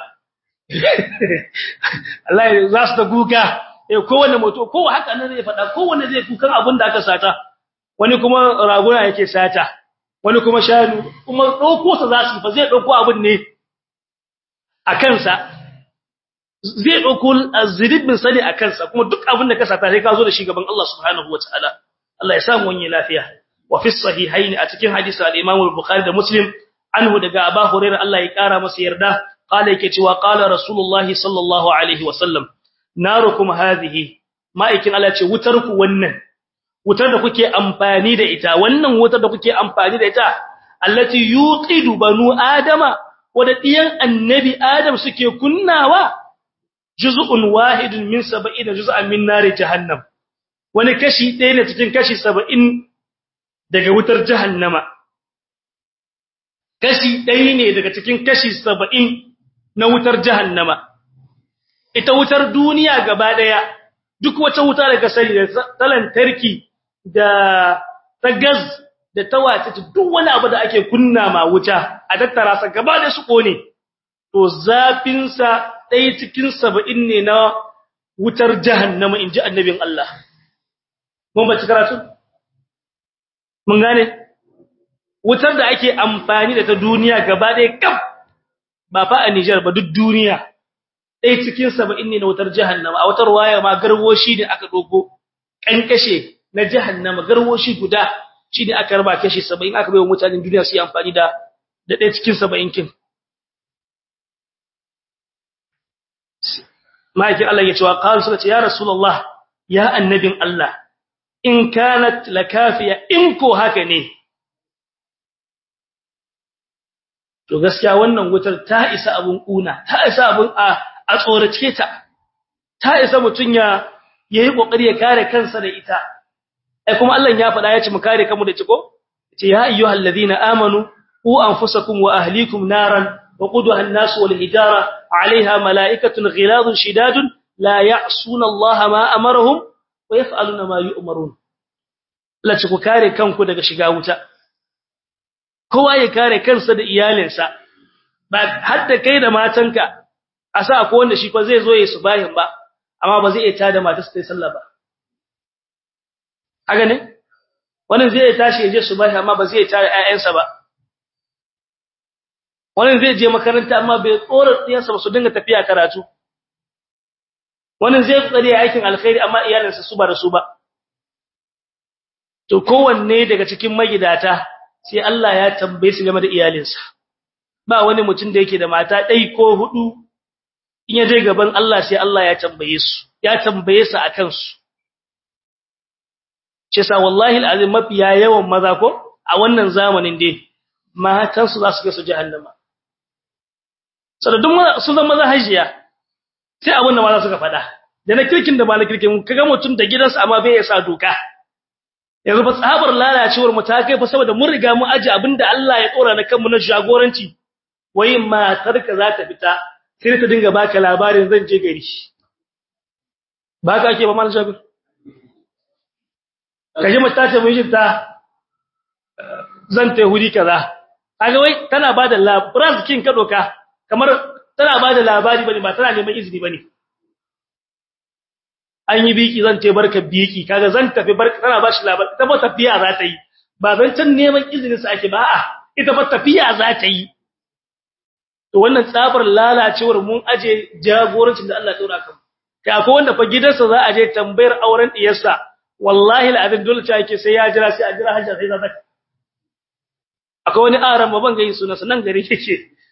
Allah za su da guga eh kowanne moto kowa haka nan zai fada kowanne zai kukan abin da aka sata wani kuma raguna yake sata wani kuma shanu kuma dauko sa za su fa zai dauko abin ne a kansa zai dauko azribin sani a kansa kuma duk abin da ka sata sai ka zo da shi gaban Allah subhanahu wataala Allah ya samu wani lafiya wa fi sahihaini a cikin hadisi al-Imam al-Bukhari da Muslim anhu daga Abu Hurairah Allah ya kara masa yarda qala yake cewa qala rasulullahi sallallahu alaihi wasallam narukum hadhihi ma'aikin Allah ce wutar ku wannan wutar da kuke amfani da ita wannan wutar da kuke amfani da ita allati yuqidu banu adama wada diyan annabi adam suke kunnawa juz'un wahidun min 70 juz'an min nari jahannam wani kashi ɗaya ne cikin kashi 70 daga wutar jahannama kashi ɗaya ne daga cikin kashi 70 na wutar jahannama ita wutar duniya gaba daya duk wata wuta daga sani da ta lantarki da ta gas da ta wace duk wani abu da ake kunna ma wuta a tattara sa gaba da su kone to zafin sa ɗaya cikin 70 ne na wutar jahannama inji annabin Allah mun ba karatu mun gane wutar da ake amfani da ta duniya gaba daya kaf ba fa a Niger ba duk duniya ɗaya cikin saba'in ne na wutar jahannama a wutar waya ma garwoshi ne aka dogo kankashe na jahannama garwoshi guda shi ne aka raba kashi saba'in aka bai wa mutanen duniya su yi amfani da da ɗaya cikin saba'in kin ma'aikin Allah ya ce wa ƙawar suka ce ya rasulallah ya annabin Allah in kanat lakafiya in ko haka ne to gaskiya wannan wutar ta isa abun kuna ta isa abun a a tsorace ta ta isa mutun ya yayi kokari ya kare kansa da ita ai kuma Allah ya faɗa ya ce mu kare kanmu da ciko ce ya ayyuhal ladina amanu qu anfusakum wa ahlikum naran waquduha an-nas wal hijara 'alayha malaa'ikatun ghiladun shidadun la ya'suna Allah ma amarahum wa yaf'aluna ma yu'marun Allah ce ku kare kanku daga shiga wuta kowa ya kare kansa da iyalinsa ba hadda kai da matanka a sa ko wanda shi fa zai zo ya subahin ba amma ba zai iya tada matarsa ta sallah ba haka ne wannan zai tashi ya je subahi amma ba zai tada ƴaƴansa ba wannan zai je makaranta amma bai tsora tsiyansa ba su dinga tafiya karatu wannan zai tsare aikin alkhairi amma iyalinsa su ba da su ba to kowanne daga cikin magidata sai Allah ya tambaye su game da iyalinsa ba wani mutum da yake da mata ɗai ko hudu in ya je gaban Allah sai Allah ya tambaye su ya tambaye su akan su ce sa wallahi alazim mafiya yawan maza ko a wannan zamanin dai matan su za su ga su jahannama sadadun sun zama maza hajiya sai abin da maza suka faɗa da na kirkin da ba na kirkin kaga mutum da gidansa amma bai sa doka yanzu ba tsabar lalacewar mu ta kai fa saboda mun riga mu aje abinda Allah ya tsora na kanmu na jagoranci wai matar ka za ta fita sai ta dinga baka labarin zan je gari ba ka ake ba mal jabir kaje mata ta mun ta zan ta hudi kaza kaga wai tana bada labarin kin ka doka kamar tana bada labari bane ba tana neman izini bane an yi biki zan ce barka biki kaga zan tafi barka tana bashi labari ita ba tafiya za ta yi ba zan can neman izinin sa ake ba a ita ba tafiya za ta yi to wannan tsabar lalacewar mun aje jagorancin da Allah ya tsora kan kai akwai wanda fa gidansa za a je tambayar auren diyarsa wallahi al'adin dole ta yake sai ya jira sai a jira hajjar sai za ta akwai wani aran ban ga yin sunansa nan gari yake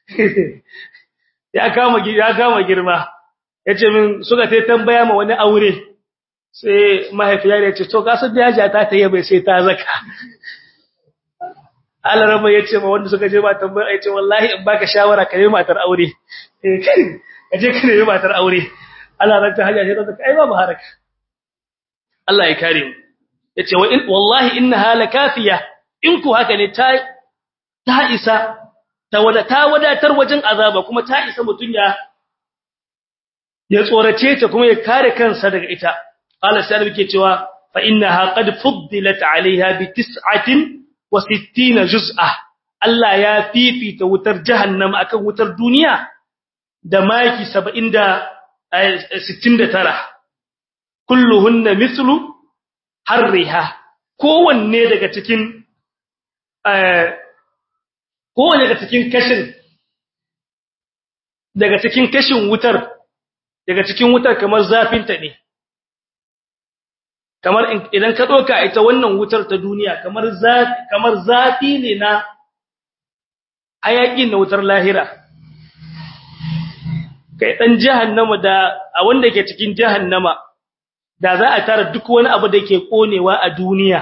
ya kama ya kama girma yace min suka tai tambaya ma wani aure sai mahaifiya ya ce to gasar da yaji ta ta yabe sai ta zaka Allah rama yace ma wanda suka je ba tambaya yace wallahi in baka shawara ka yi matar aure eh kai kaje ka yi matar aure Allah ran ta haja sai ta kai ba haraka Allah ya kare mu yace wa in wallahi innaha lakafiya in ku haka ne ta ta isa ta wada ta wadatar wajen azaba kuma ta isa mutun ya ya tsorace ta kuma ya kare kansa daga ita qala sai ke cewa fa innaha qad fuddilat alaiha bi 69 juz'a Allah ya fifita wutar jahannam akan wutar duniya da maki 70 da 69 kulluhunna mithlu harriha kowanne daga cikin kowanne daga cikin kashin daga cikin kashin wutar daga cikin wutar kamar zafinta ne kamar idan ka doka ita wannan wutar ta duniya kamar zafi kamar zafi ne na hayakin na wutar lahira kai dan jahannama da a wanda yake cikin jahannama da za a tara duk wani abu da yake konewa a duniya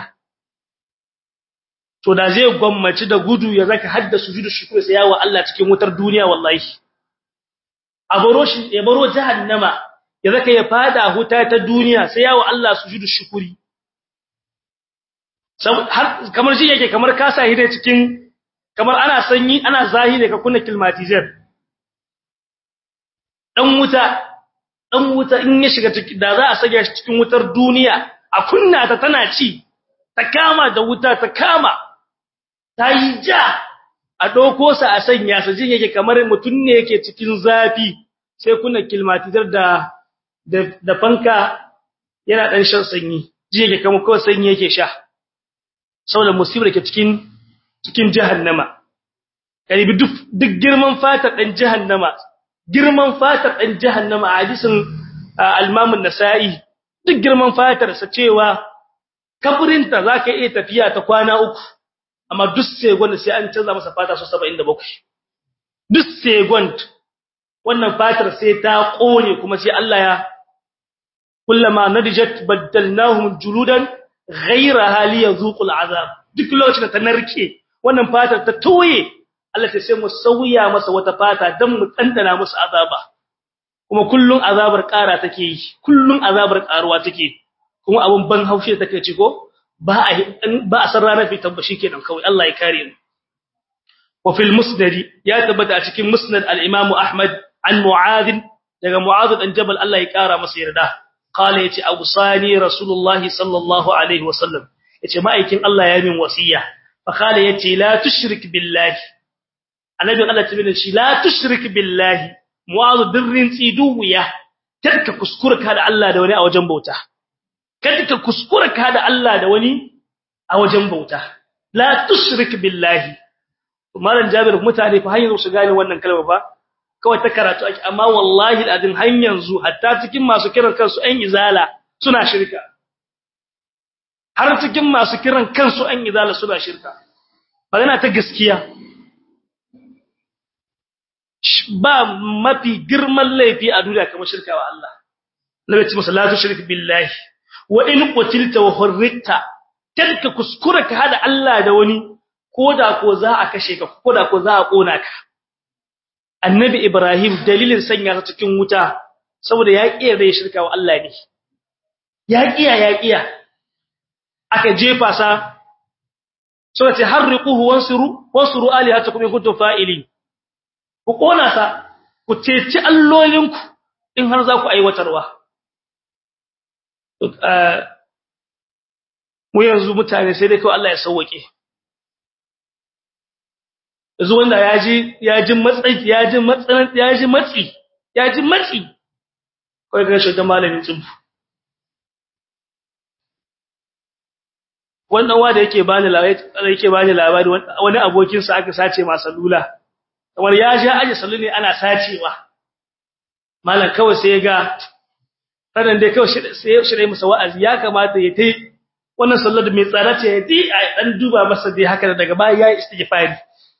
to da zai gwammaci da gudu ya zaka hadda sujudu shukr sai yawa Allah cikin wutar duniya wallahi a baro shi ya baro jahannama ya zaka ya fada huta ta duniya sai yawa Allah sujudu shukuri har kamar shi yake kamar ka sa hide cikin kamar ana sanyi ana zahire ka kunna climatizer dan wuta dan wuta in ya shiga ciki da za a sage shi cikin wutar duniya a kunna ta tana ci ta kama da wuta ta kama ta yi ja a ɗauko sa a sanya sa jin yake kamar mutum ne yake cikin zafi sai kuna kilmatizar da da fanka yana ɗan shan sanyi jin yake kamar kawai sanyi yake sha saboda musibar ke cikin cikin jahannama karibi duk duk girman fatar ɗan jahannama girman fatar ɗan jahannama a hadisin al-Imam nasai duk girman fatar sa cewa kaburinta zaka iya tafiya ta kwana uku amma duk second sai an canza masa fata so 77 duk second wannan fatar sai ta kone kuma sai Allah ya kullama nadijat badalnahum juludan ghayraha liyazuqul azab duk lokacin da ta narke wannan fatar ta toye Allah ta sai mu sauya masa wata fata dan mu tantana musu azaba kuma kullun azabar ƙara take yi kullun azabar ƙaruwa take kuma abun ban haushi take ci ko ba a ba a san ranar fitan ba shikenan kawai Allah ya kare mu wa fil musnad ya tabbata a cikin musnad al-imam ahmad an mu'adh daga mu'adh dan jabal Allah ya kara masa yarda qala yace awsani rasulullahi sallallahu alaihi wasallam yace ma'aikin Allah ya min wasiya fa qala yace la tushrik billahi annabi Allah ta bin shi la tushrik billahi mu'adh dirrin tsiduwiya tarka kuskura ka da Allah da wani a wajen bauta kada ka kuskura ka da Allah da wani a wajen bauta la tushrik billahi malam jabir mutane fa hanyar su gane wannan kalma ba kawai ta karatu ake amma wallahi alazim har yanzu hatta cikin masu kiran kansu ɗan izala suna shirka har cikin masu kiran kansu ɗan izala suna shirka magana ta gaskiya ba mafi girman laifi a duniya kamar shirka wa Allah nabi ce masa la tushrik billahi wa in qutilta wa hurrita kadka kuskura ka hada Allah da wani koda ko za a kashe ka koda ko za a kona ka annabi ibrahim dalilin sanya ta cikin wuta saboda ya kiyaye da shirka wa Allah ne ya kiya ya kiya aka jefa sa so ce harriquhu wansuru wansuru alihatakum in kuntum fa'ilin ku kona sa ku ceci allolinku in har za ku aiwatarwa mu yanzu mutane sai dai kawai Allah ya sauwake yanzu wanda ya ji ya ji matsi ya ji matsanan ya ji matsi ya ji matsi kawai ga shi da malamin tsubu wannan wanda yake bani labari yake bani labari wani abokin sa aka sace masa lula kamar ya ji aje sallu ne ana sacewa malam kawai sai ya ga sanan dai kawai sai shirye masa wa'azi ya kamata ya tai wannan sallar mai tsara ce ya ji a dan duba masa dai haka daga baya yayi istighfari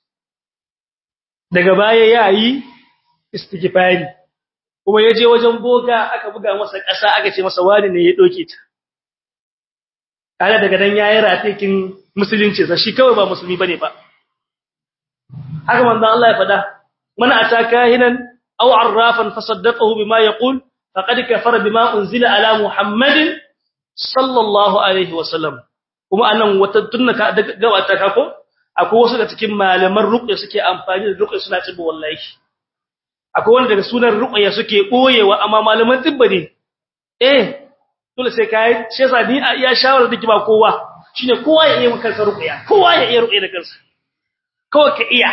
daga baya yayi istighfari kuma yaje wajen boga aka buga masa ƙasa aka ce masa wani ne ya doke ta kaga daga dan yayi ratikin musulunci sa shi kawai ba musulmi bane ba haka manzon Allah ya fada man ataka hinan aw arrafan fasaddaqahu bima yaqul faqad kafara bima unzila ala muhammadin sallallahu alaihi wasallam kuma anan wata tunnaka ga wata kako akwai wasu da cikin malaman ruqya suke amfani da ruqya suna tibu wallahi akwai wanda daga sunan ruqya suke boyewa amma malaman tibba ne eh dole sai kai shi yasa ni a iya shawara dake ba kowa shine kowa ya iya maka kansa ruqya kowa ya iya ruqya da kansa kawai ka iya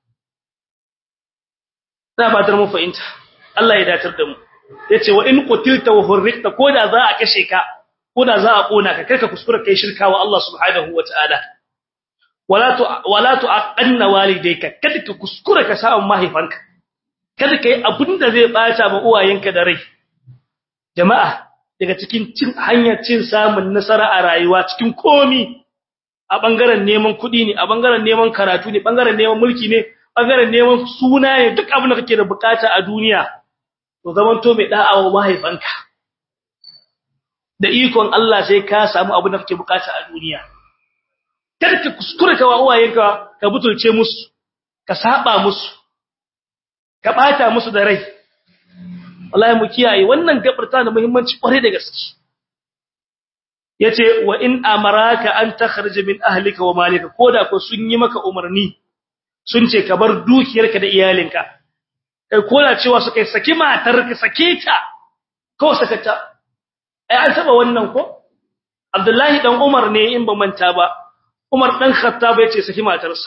da ba dar mu fahimta Allah ya datar da mu yace wa in qutilta wa hurrikta koda za a kashe ka koda za a kona ka karka kuskura kai shirka wa Allah subhanahu wataala wala tu wala tu aqanna walidayka kada ka kuskura ka samu mahaifanka kada kai abinda zai bata ma uwayenka da rai jama'a daga cikin cin hanyar cin samun nasara a rayuwa cikin komi a bangaren neman kuɗi ne a bangaren neman karatu ne bangaren neman mulki ne bangaren neman suna ne duk abin da kake da bukata a duniya to zaman to mai da'awa mahaifanka da ikon Allah sai ka samu abin da kake bukata a duniya kada ka kuskure ka wa uwayenka ka butulce musu ka saba musu ka bata musu da rai wallahi mu kiyaye wannan gabar ta da muhimmanci kware da gaske yace wa in amaraka an takhrij min ahlika wa malika koda ko sun yi maka umarni sun ce ka bar dukiyarka da iyalinka kai koda cewa su kai saki matar ka sake ta ko sakata ai an saba wannan ko Abdullahi dan Umar ne in ba manta ba Umar dan Khattab yace saki matarsa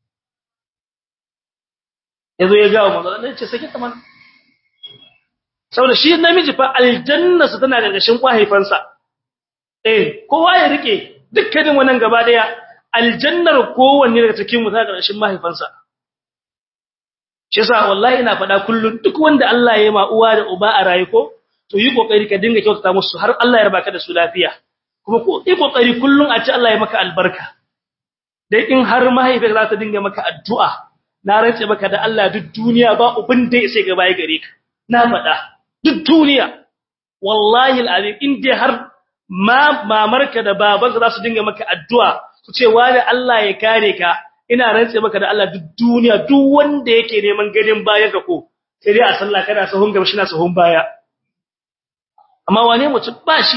yazo ya ga manzo Allah yace saki ta man saboda shi namiji fa aljanna sa tana gargashin kwahaifansa eh kowa ya rike dukkanin wannan gaba daya aljannar kowanne daga cikin mu ta gargashin mahaifansa shi yasa wallahi ina faɗa kullun duk wanda Allah ya yi ma uwa da uba a rayu ko to yi kokari ka dinga kyautata musu har Allah ya rabaka da su lafiya kuma ko yi kokari kullun a ci Allah ya maka albarka dai in har mahaifiyar za ta dinga maka addu'a na rantse maka da Allah duk duniya ba ubin da sai gaba ya gare ka na faɗa duk duniya wallahi alazim in dai har ma mamarka da babanka za su dinga maka addu'a su ce wani Allah ya kare ka ina rantse maka da Allah duk duniya duk wanda yake neman gadin bayan ka ko sai dai a sallah kana sahun gaba shi na sahun baya amma wane mutum ba shi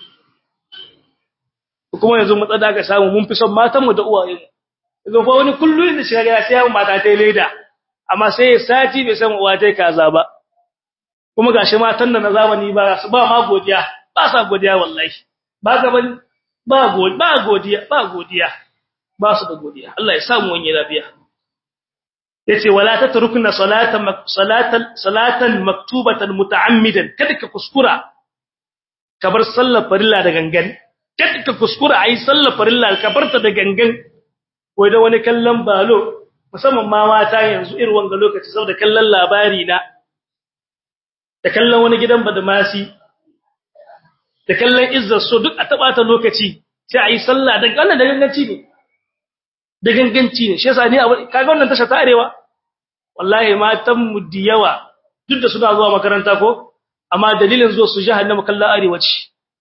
kuma yanzu mu tsada ga samu mun fi son matanmu da uwayen yanzu fa wani kullun da shi ga sai ya mata ta leda amma sai ya sati bai san uwa ta kaza ba kuma gashi matan da na zamani ba su ba ma godiya ba sa godiya wallahi ba ga ban ba godiya ba godiya ba godiya ba su da godiya Allah ya samu wani lafiya yace wala tatrukna salatan salatan salatan maktubatan muta'ammidan kada ka kuskura ka bar sallar farilla da gangan kada ka kuskura ayi sallar farilla ka barta da gangan wai da wani kallon balo musamman ma mata yanzu irin wanga lokaci saboda kallon labari na da kallon wani gidan badamasi da kallon izzar so duk a taba ta lokaci sai ayi sallah da wannan da ganganci ne da ganganci ne shi yasa ni kaga wannan tasha ta arewa wallahi matan mu da yawa duk da suna zuwa makaranta ko amma dalilin zuwa su jahannama kallon arewa ce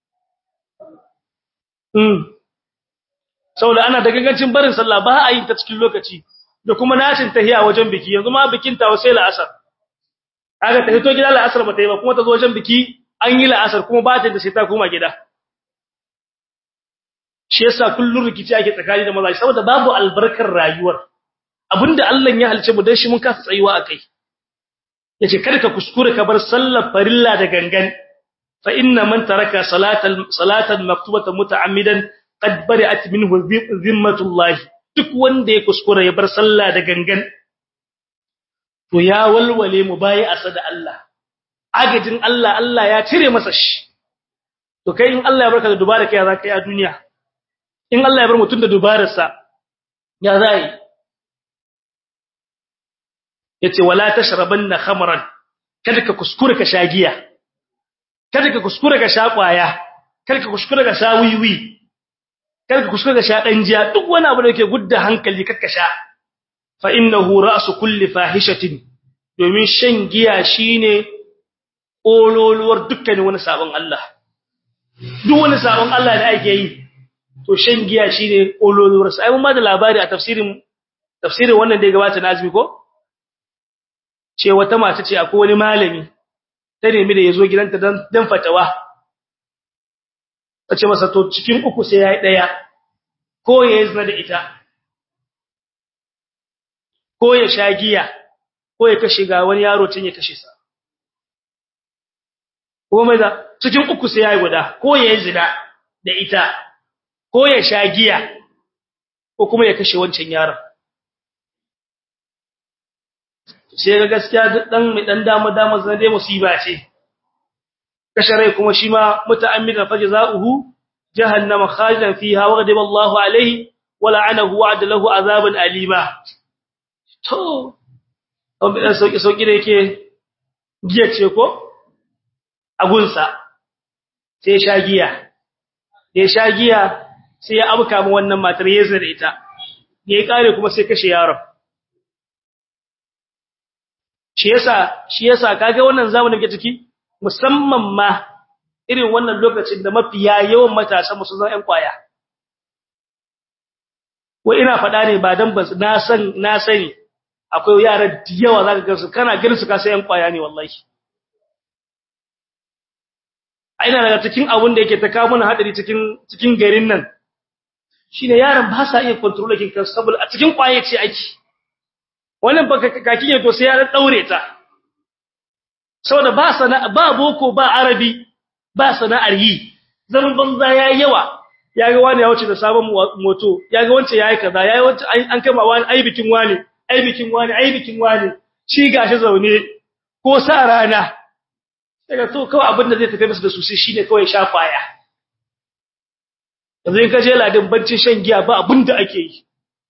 mm saboda ana da gangancin barin sallah ba a yin ta cikin lokaci da kuma nashin tahiya wajen biki yanzu ma bikin ta sai la'asar kaga ta hito gida la'asar ba ta yi ba kuma ta zo wajen biki an yi la'asar kuma ba ta da sai ta koma gida shi yasa kullun rikici ake tsakani da maza saboda babu albarkar rayuwar abinda Allah ya halice mu dan shi mun kasa tsayuwa akai yace kada ka kuskure ka bar sallar farilla da gangan fa inna man taraka salatan salatan maktubatan muta'ammidan qad bari'at minhu zimmatullah duk wanda ya kuskure ya bar sallah da gangan to ya walwale mu bayi asa da Allah agajin Allah Allah ya cire masa shi to kai in Allah ya barka da dubara kai za ka yi a duniya in Allah ya bar mutum da dubararsa ya zai yace wala tashrabanna khamran kada ka kuskure ka shagiya kada ka kuskure ka sha kwaya kada ka kuskure ka sha wiwi kada ka kuskure ka sha danjiya duk wani abu da yake gudda hankali kada ka sha fa innahu ra'su kulli fahishatin domin shan giya shine ololuwar dukkanin wani sabon Allah duk wani sabon Allah da ake yi to shan giya shine ololuwar sa ai mun ma da labari a tafsirin tafsirin wannan da ya gabata na azumi ko ce wata mata ce akwai wani malami ta nemi da yazo gidanta dan dan fatawa tace masa to cikin uku sai yayi daya ko ya zina da ita ko ya sha giya ko ya kashe ga wani yaro tun ya kashe sa ko mai da cikin uku sai yayi guda ko ya zina da ita ko ya sha giya ko kuma ya kashe wancan yaron sai ga gaskiya dan mai dan dama dama zan dai musiba ce kashe rai kuma shi ma muta'ammidan fajza'uhu jahannama khalidan fiha wa ghadiba Allahu alayhi wa la'anahu wa adalahu azaban alima to an bi dan sauki sauki da yake giya ce ko agunsa sai sha giya ya sha giya sai ya abuka mu wannan matar yezar ita ya kare kuma sai kashe yaron shi yasa shi yasa kage wannan zamanin ke ciki musamman ma irin wannan lokacin da mafiya yawan matasan musu zan ƴan kwaya wai ina faɗa ne ba dan ba na san na sani akwai yara da yawa zaka ga su kana ganin su ka sai ƴan kwaya ne wallahi ina daga cikin abun da yake ta kawo mana hadari cikin cikin garin nan shine yaran ba sa iya control kin kansu saboda a cikin kwaye ce aiki wannan baka kaki ne to sai ya daure ta saboda ba sana ba boko ba arabi ba sana'ar yi zaman banza yayi yawa yaga wani ya wuce da sabon moto yaga wance yayi kaza yayi wance an kama wani ai bikin wani ai bikin wani ai bikin wani shi gashi zaune ko sa rana daga to kawai abin da zai tafi masa da su sai shine kawai sha kwaya yanzu in ka je ladin bancin shan giya ba abin da ake yi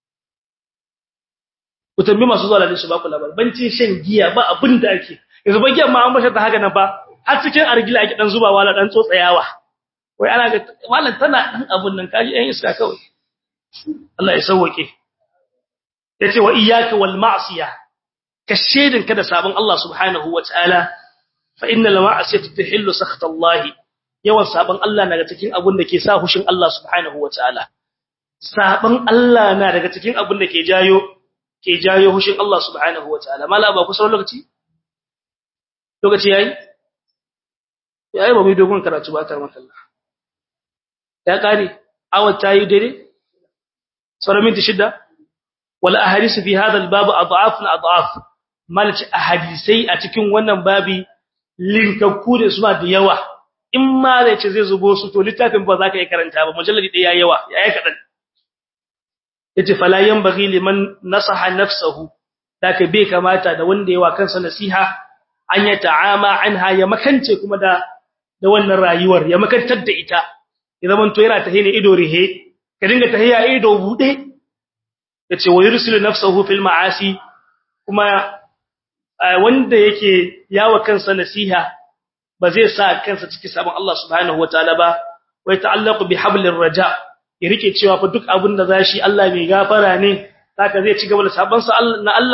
ku tambi masu zuwa ladin su ba ku labar bancin shan giya ba abin da ake yanzu ba giyan ma an bashe ta haka nan ba har cikin argila ake dan zubawa la dan tsotsayawa wai ana ga wallan tana dan abun nan kaji ɗan iska kawai Allah ya sauke yace wa iyyaka wal ma'siyah ka shedin ka da sabon Allah subhanahu wataala fa innal ma'siyata tahillu sakhta Allah yawan sabon Allah na daga cikin abun da ke sa hushin Allah subhanahu wataala sabon Allah na daga cikin abun da ke jayo ke jayo hushin Allah subhanahu wataala mala ba ku sauran lokaci lokaci yayi yayi ba mu dogon karatu ba ta maka Allah ya kare awat tayi dare sauran minti shida wal ahadith fi hadha al bab adhafun adhaf malci ahadisai a cikin wannan babi linkakku da suna da yawa in ma zai ce zai zubo su to littafin ba za ka yi karanta ba mujalladi ɗaya yawa yayi kadan yace fala yanbaghi liman nasaha nafsuhu daka bai kamata da wanda yawa kansa nasiha an ya ta'ama anha ya makance kuma da da wannan rayuwar ya makantar da ita ya zaman to yana tahiya ido rihe ka dinga tahiya ido bude yace wa yursilu nafsuhu fil ma'asi kuma wanda yake yawa kansa nasiha ba zai sa kansa cikin sabon Allah subhanahu wataala ba wai ta'allaqu bi hablir raja ya rike cewa fa duk abin da zashi Allah mai gafara ne saka zai ci gaba da sabon sa na Allah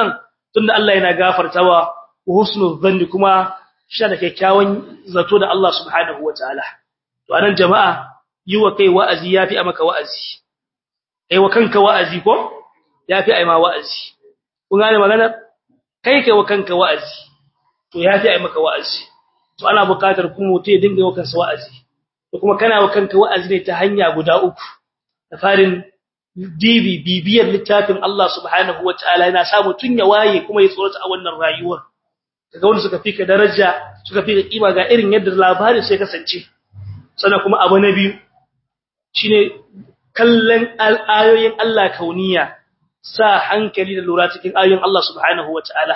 tunda Allah yana gafartawa wa husnul dhanni kuma shi da kyakkyawan zato da Allah subhanahu wataala to anan jama'a yi wa kai wa'azi yafi a maka wa'azi kai wa kanka wa'azi ko yafi ai ma wa'azi kun gane magana kai kai wa kanka wa'azi to yafi ai maka wa'azi to ana buƙatar kuma mutum ya dinga wa kansa wa'azi to kuma kana wa kanka wa'azi ne ta hanya guda uku da farin dibi bibiyar littafin Allah subhanahu wataala yana sa mutun ya waye kuma ya tsorata a wannan rayuwar kaga wanda suka fika daraja suka fika kima ga irin yadda labarin sai kasance sannan kuma abu na biyu shine kallon ayoyin Allah kauniya sa hankali da lura cikin ayoyin Allah subhanahu wataala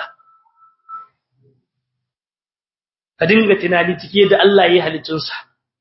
ka dinga tunani cike da Allah ya halittunsa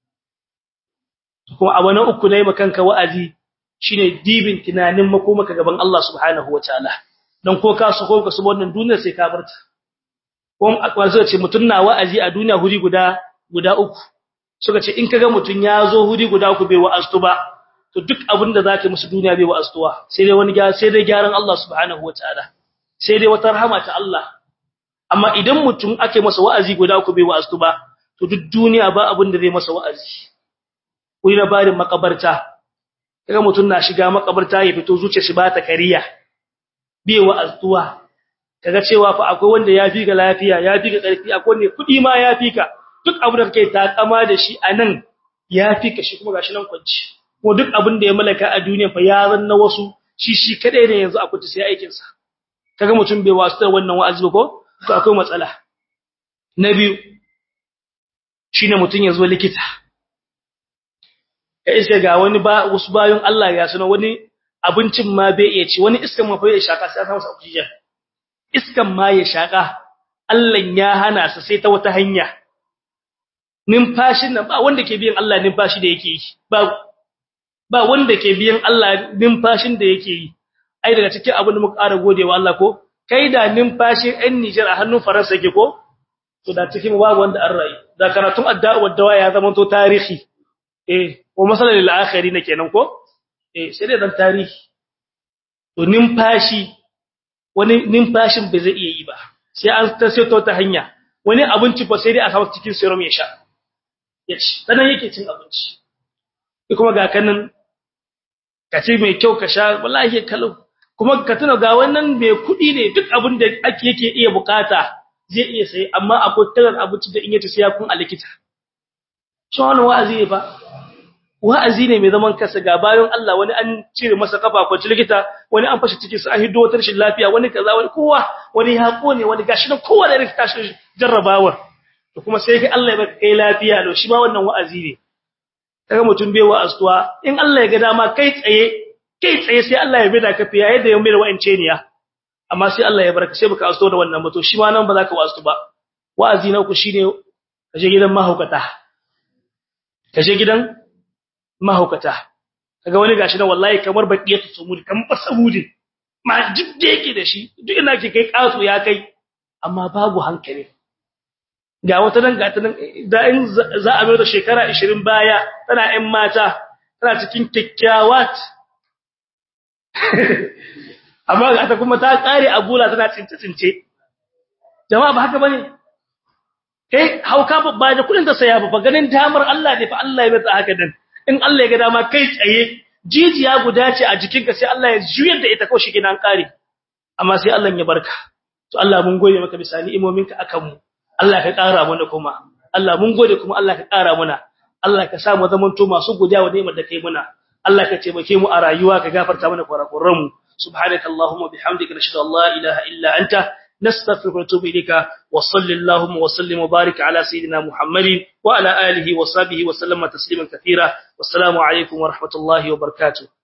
kuma abu na uku ne makanka wa'azi shine dibin tunanin makomaka gaban Allah subhanahu wataala dan ko ka so ko ka so wannan duniyar sai ka barta kuma akwai suka ce mutun na wa'azi a duniya huri guda guda uku suka ce in kaga mutun ya zo huri guda uku bai wa'aztu ba to duk abin da zaka musu duniya bai wa'aztuwa sai dai wani sai dai gyaran Allah subhanahu wataala sai dai wata rahama ta Allah amma idan mutum ake masa wa'azi guda uku bai wa'aztu ba to duk duniya ba abin da zai masa wa'azi wuri na barin makabarta kaga mutun na shiga makabarta ya fito zuciyar shi ba ta kariya bai wa'aztuwa kaga cewa fa akwai wanda ya fi ga lafiya ya fi ga karfi akwai ne kudi ma ya fi ka duk abin da kake takama da shi anan ya fi ka shi kuma gashi nan kwanci ko duk abin da ya malaka a duniya fa ya zanna wasu shi shi kadai ne yanzu a kuti sai aikin sa kaga mutum bai wasu wannan wa'azi ba ko to akwai matsala na biyu shine mutun ya zo likita kai sai ga wani ba wasu bayan Allah ya sanar wani abincin ma bai iya ci wani iskan ma bai shaka sai ta masa oxygen iskan ma ya shaka Allah ya hana sa sai ta wata hanya numfashin nan ba wanda ke biyan Allah numfashi da yake yi ba ba wanda ke biyan Allah numfashin da yake yi ai daga cikin abin da muka ƙara godewa Allah ko kai da numfashin ɗan Niger a hannun Faransa yake ko to da cikin babu wanda an rayu da karatun addu'a dawa ya zama to tarihi eh ko masalan lil akhirin kenan ko eh sai dai dan tarihi to numfashi wani numfashin bai zai iya yi ba sai an ta saito ta hanya wani abinci fa sai dai a samu cikin serum ya sha ya ci sanan yake cin abinci kuma ga kanin ka ci mai kyau ka sha wallahi kalau kuma ka tuna ga wannan mai kudi ne duk abin da ake yake iya bukata zai iya sai amma akwai tarar abinci da in yace sai ya kun a likita shi wannan wa'azi ne fa wa'azi ne mai zaman kansa ga bayan Allah wani an cire masa kafa ko likita wani an fashi cikin sa an hiddo wata rashin lafiya wani kaza wani kowa wani ya kone wani gashi nan kowa da irin tashi jarrabawar to kuma sai kai Allah ya baka kai lafiya to shi ma wannan wa'azi ne kaga mutum bai wa'azuwa in Allah ya ga dama kai tsaye kai tsaye sai Allah ya bida ka fiya yadda ya mai da wa'ance ne ya amma sai Allah ya barka sai baka azuwa da wannan ba to shi ma nan ba za ka wa'azu ba wa'azi na ku shine kaje gidan mahaukata kaje gidan mahaukata kaga wani gashi na wallahi kamar baqiyatu sumudi kamar basamudi ma jidde yake da shi duk ina ke kai kasu ya kai amma babu hankali ga wata nan ga ta nan da in za a mai da shekara 20 baya tana ɗan mata tana cikin kikkiyawat amma ga ta kuma ta kare abula tana tsince tsince jama'a ba haka bane kai hauka ba da kudin ta saya ba ganin damar Allah ne fa Allah ya bata haka dan in Allah ya ga dama kai tsaye jijiya guda ce a jikinka sai Allah ya juyar da ita kawai shi gidan kare amma sai Allah ya barka to Allah mun gode maka bisani imominka akan mu Allah ka kara mana kuma Allah mun gode kuma Allah ka kara mana Allah ka sa mu zaman to masu godiya wa ni'imar da kai muna Allah ka taimake mu a rayuwa ka gafarta mana kurakuran mu subhanakallahumma bihamdika nashhadu an la ilaha illa anta نستغفرك ونتوب إليك وصل اللهم وسلم وبارك على سيدنا محمد وعلى آله وصحبه وسلم تسليما كثيرا والسلام عليكم ورحمة الله وبركاته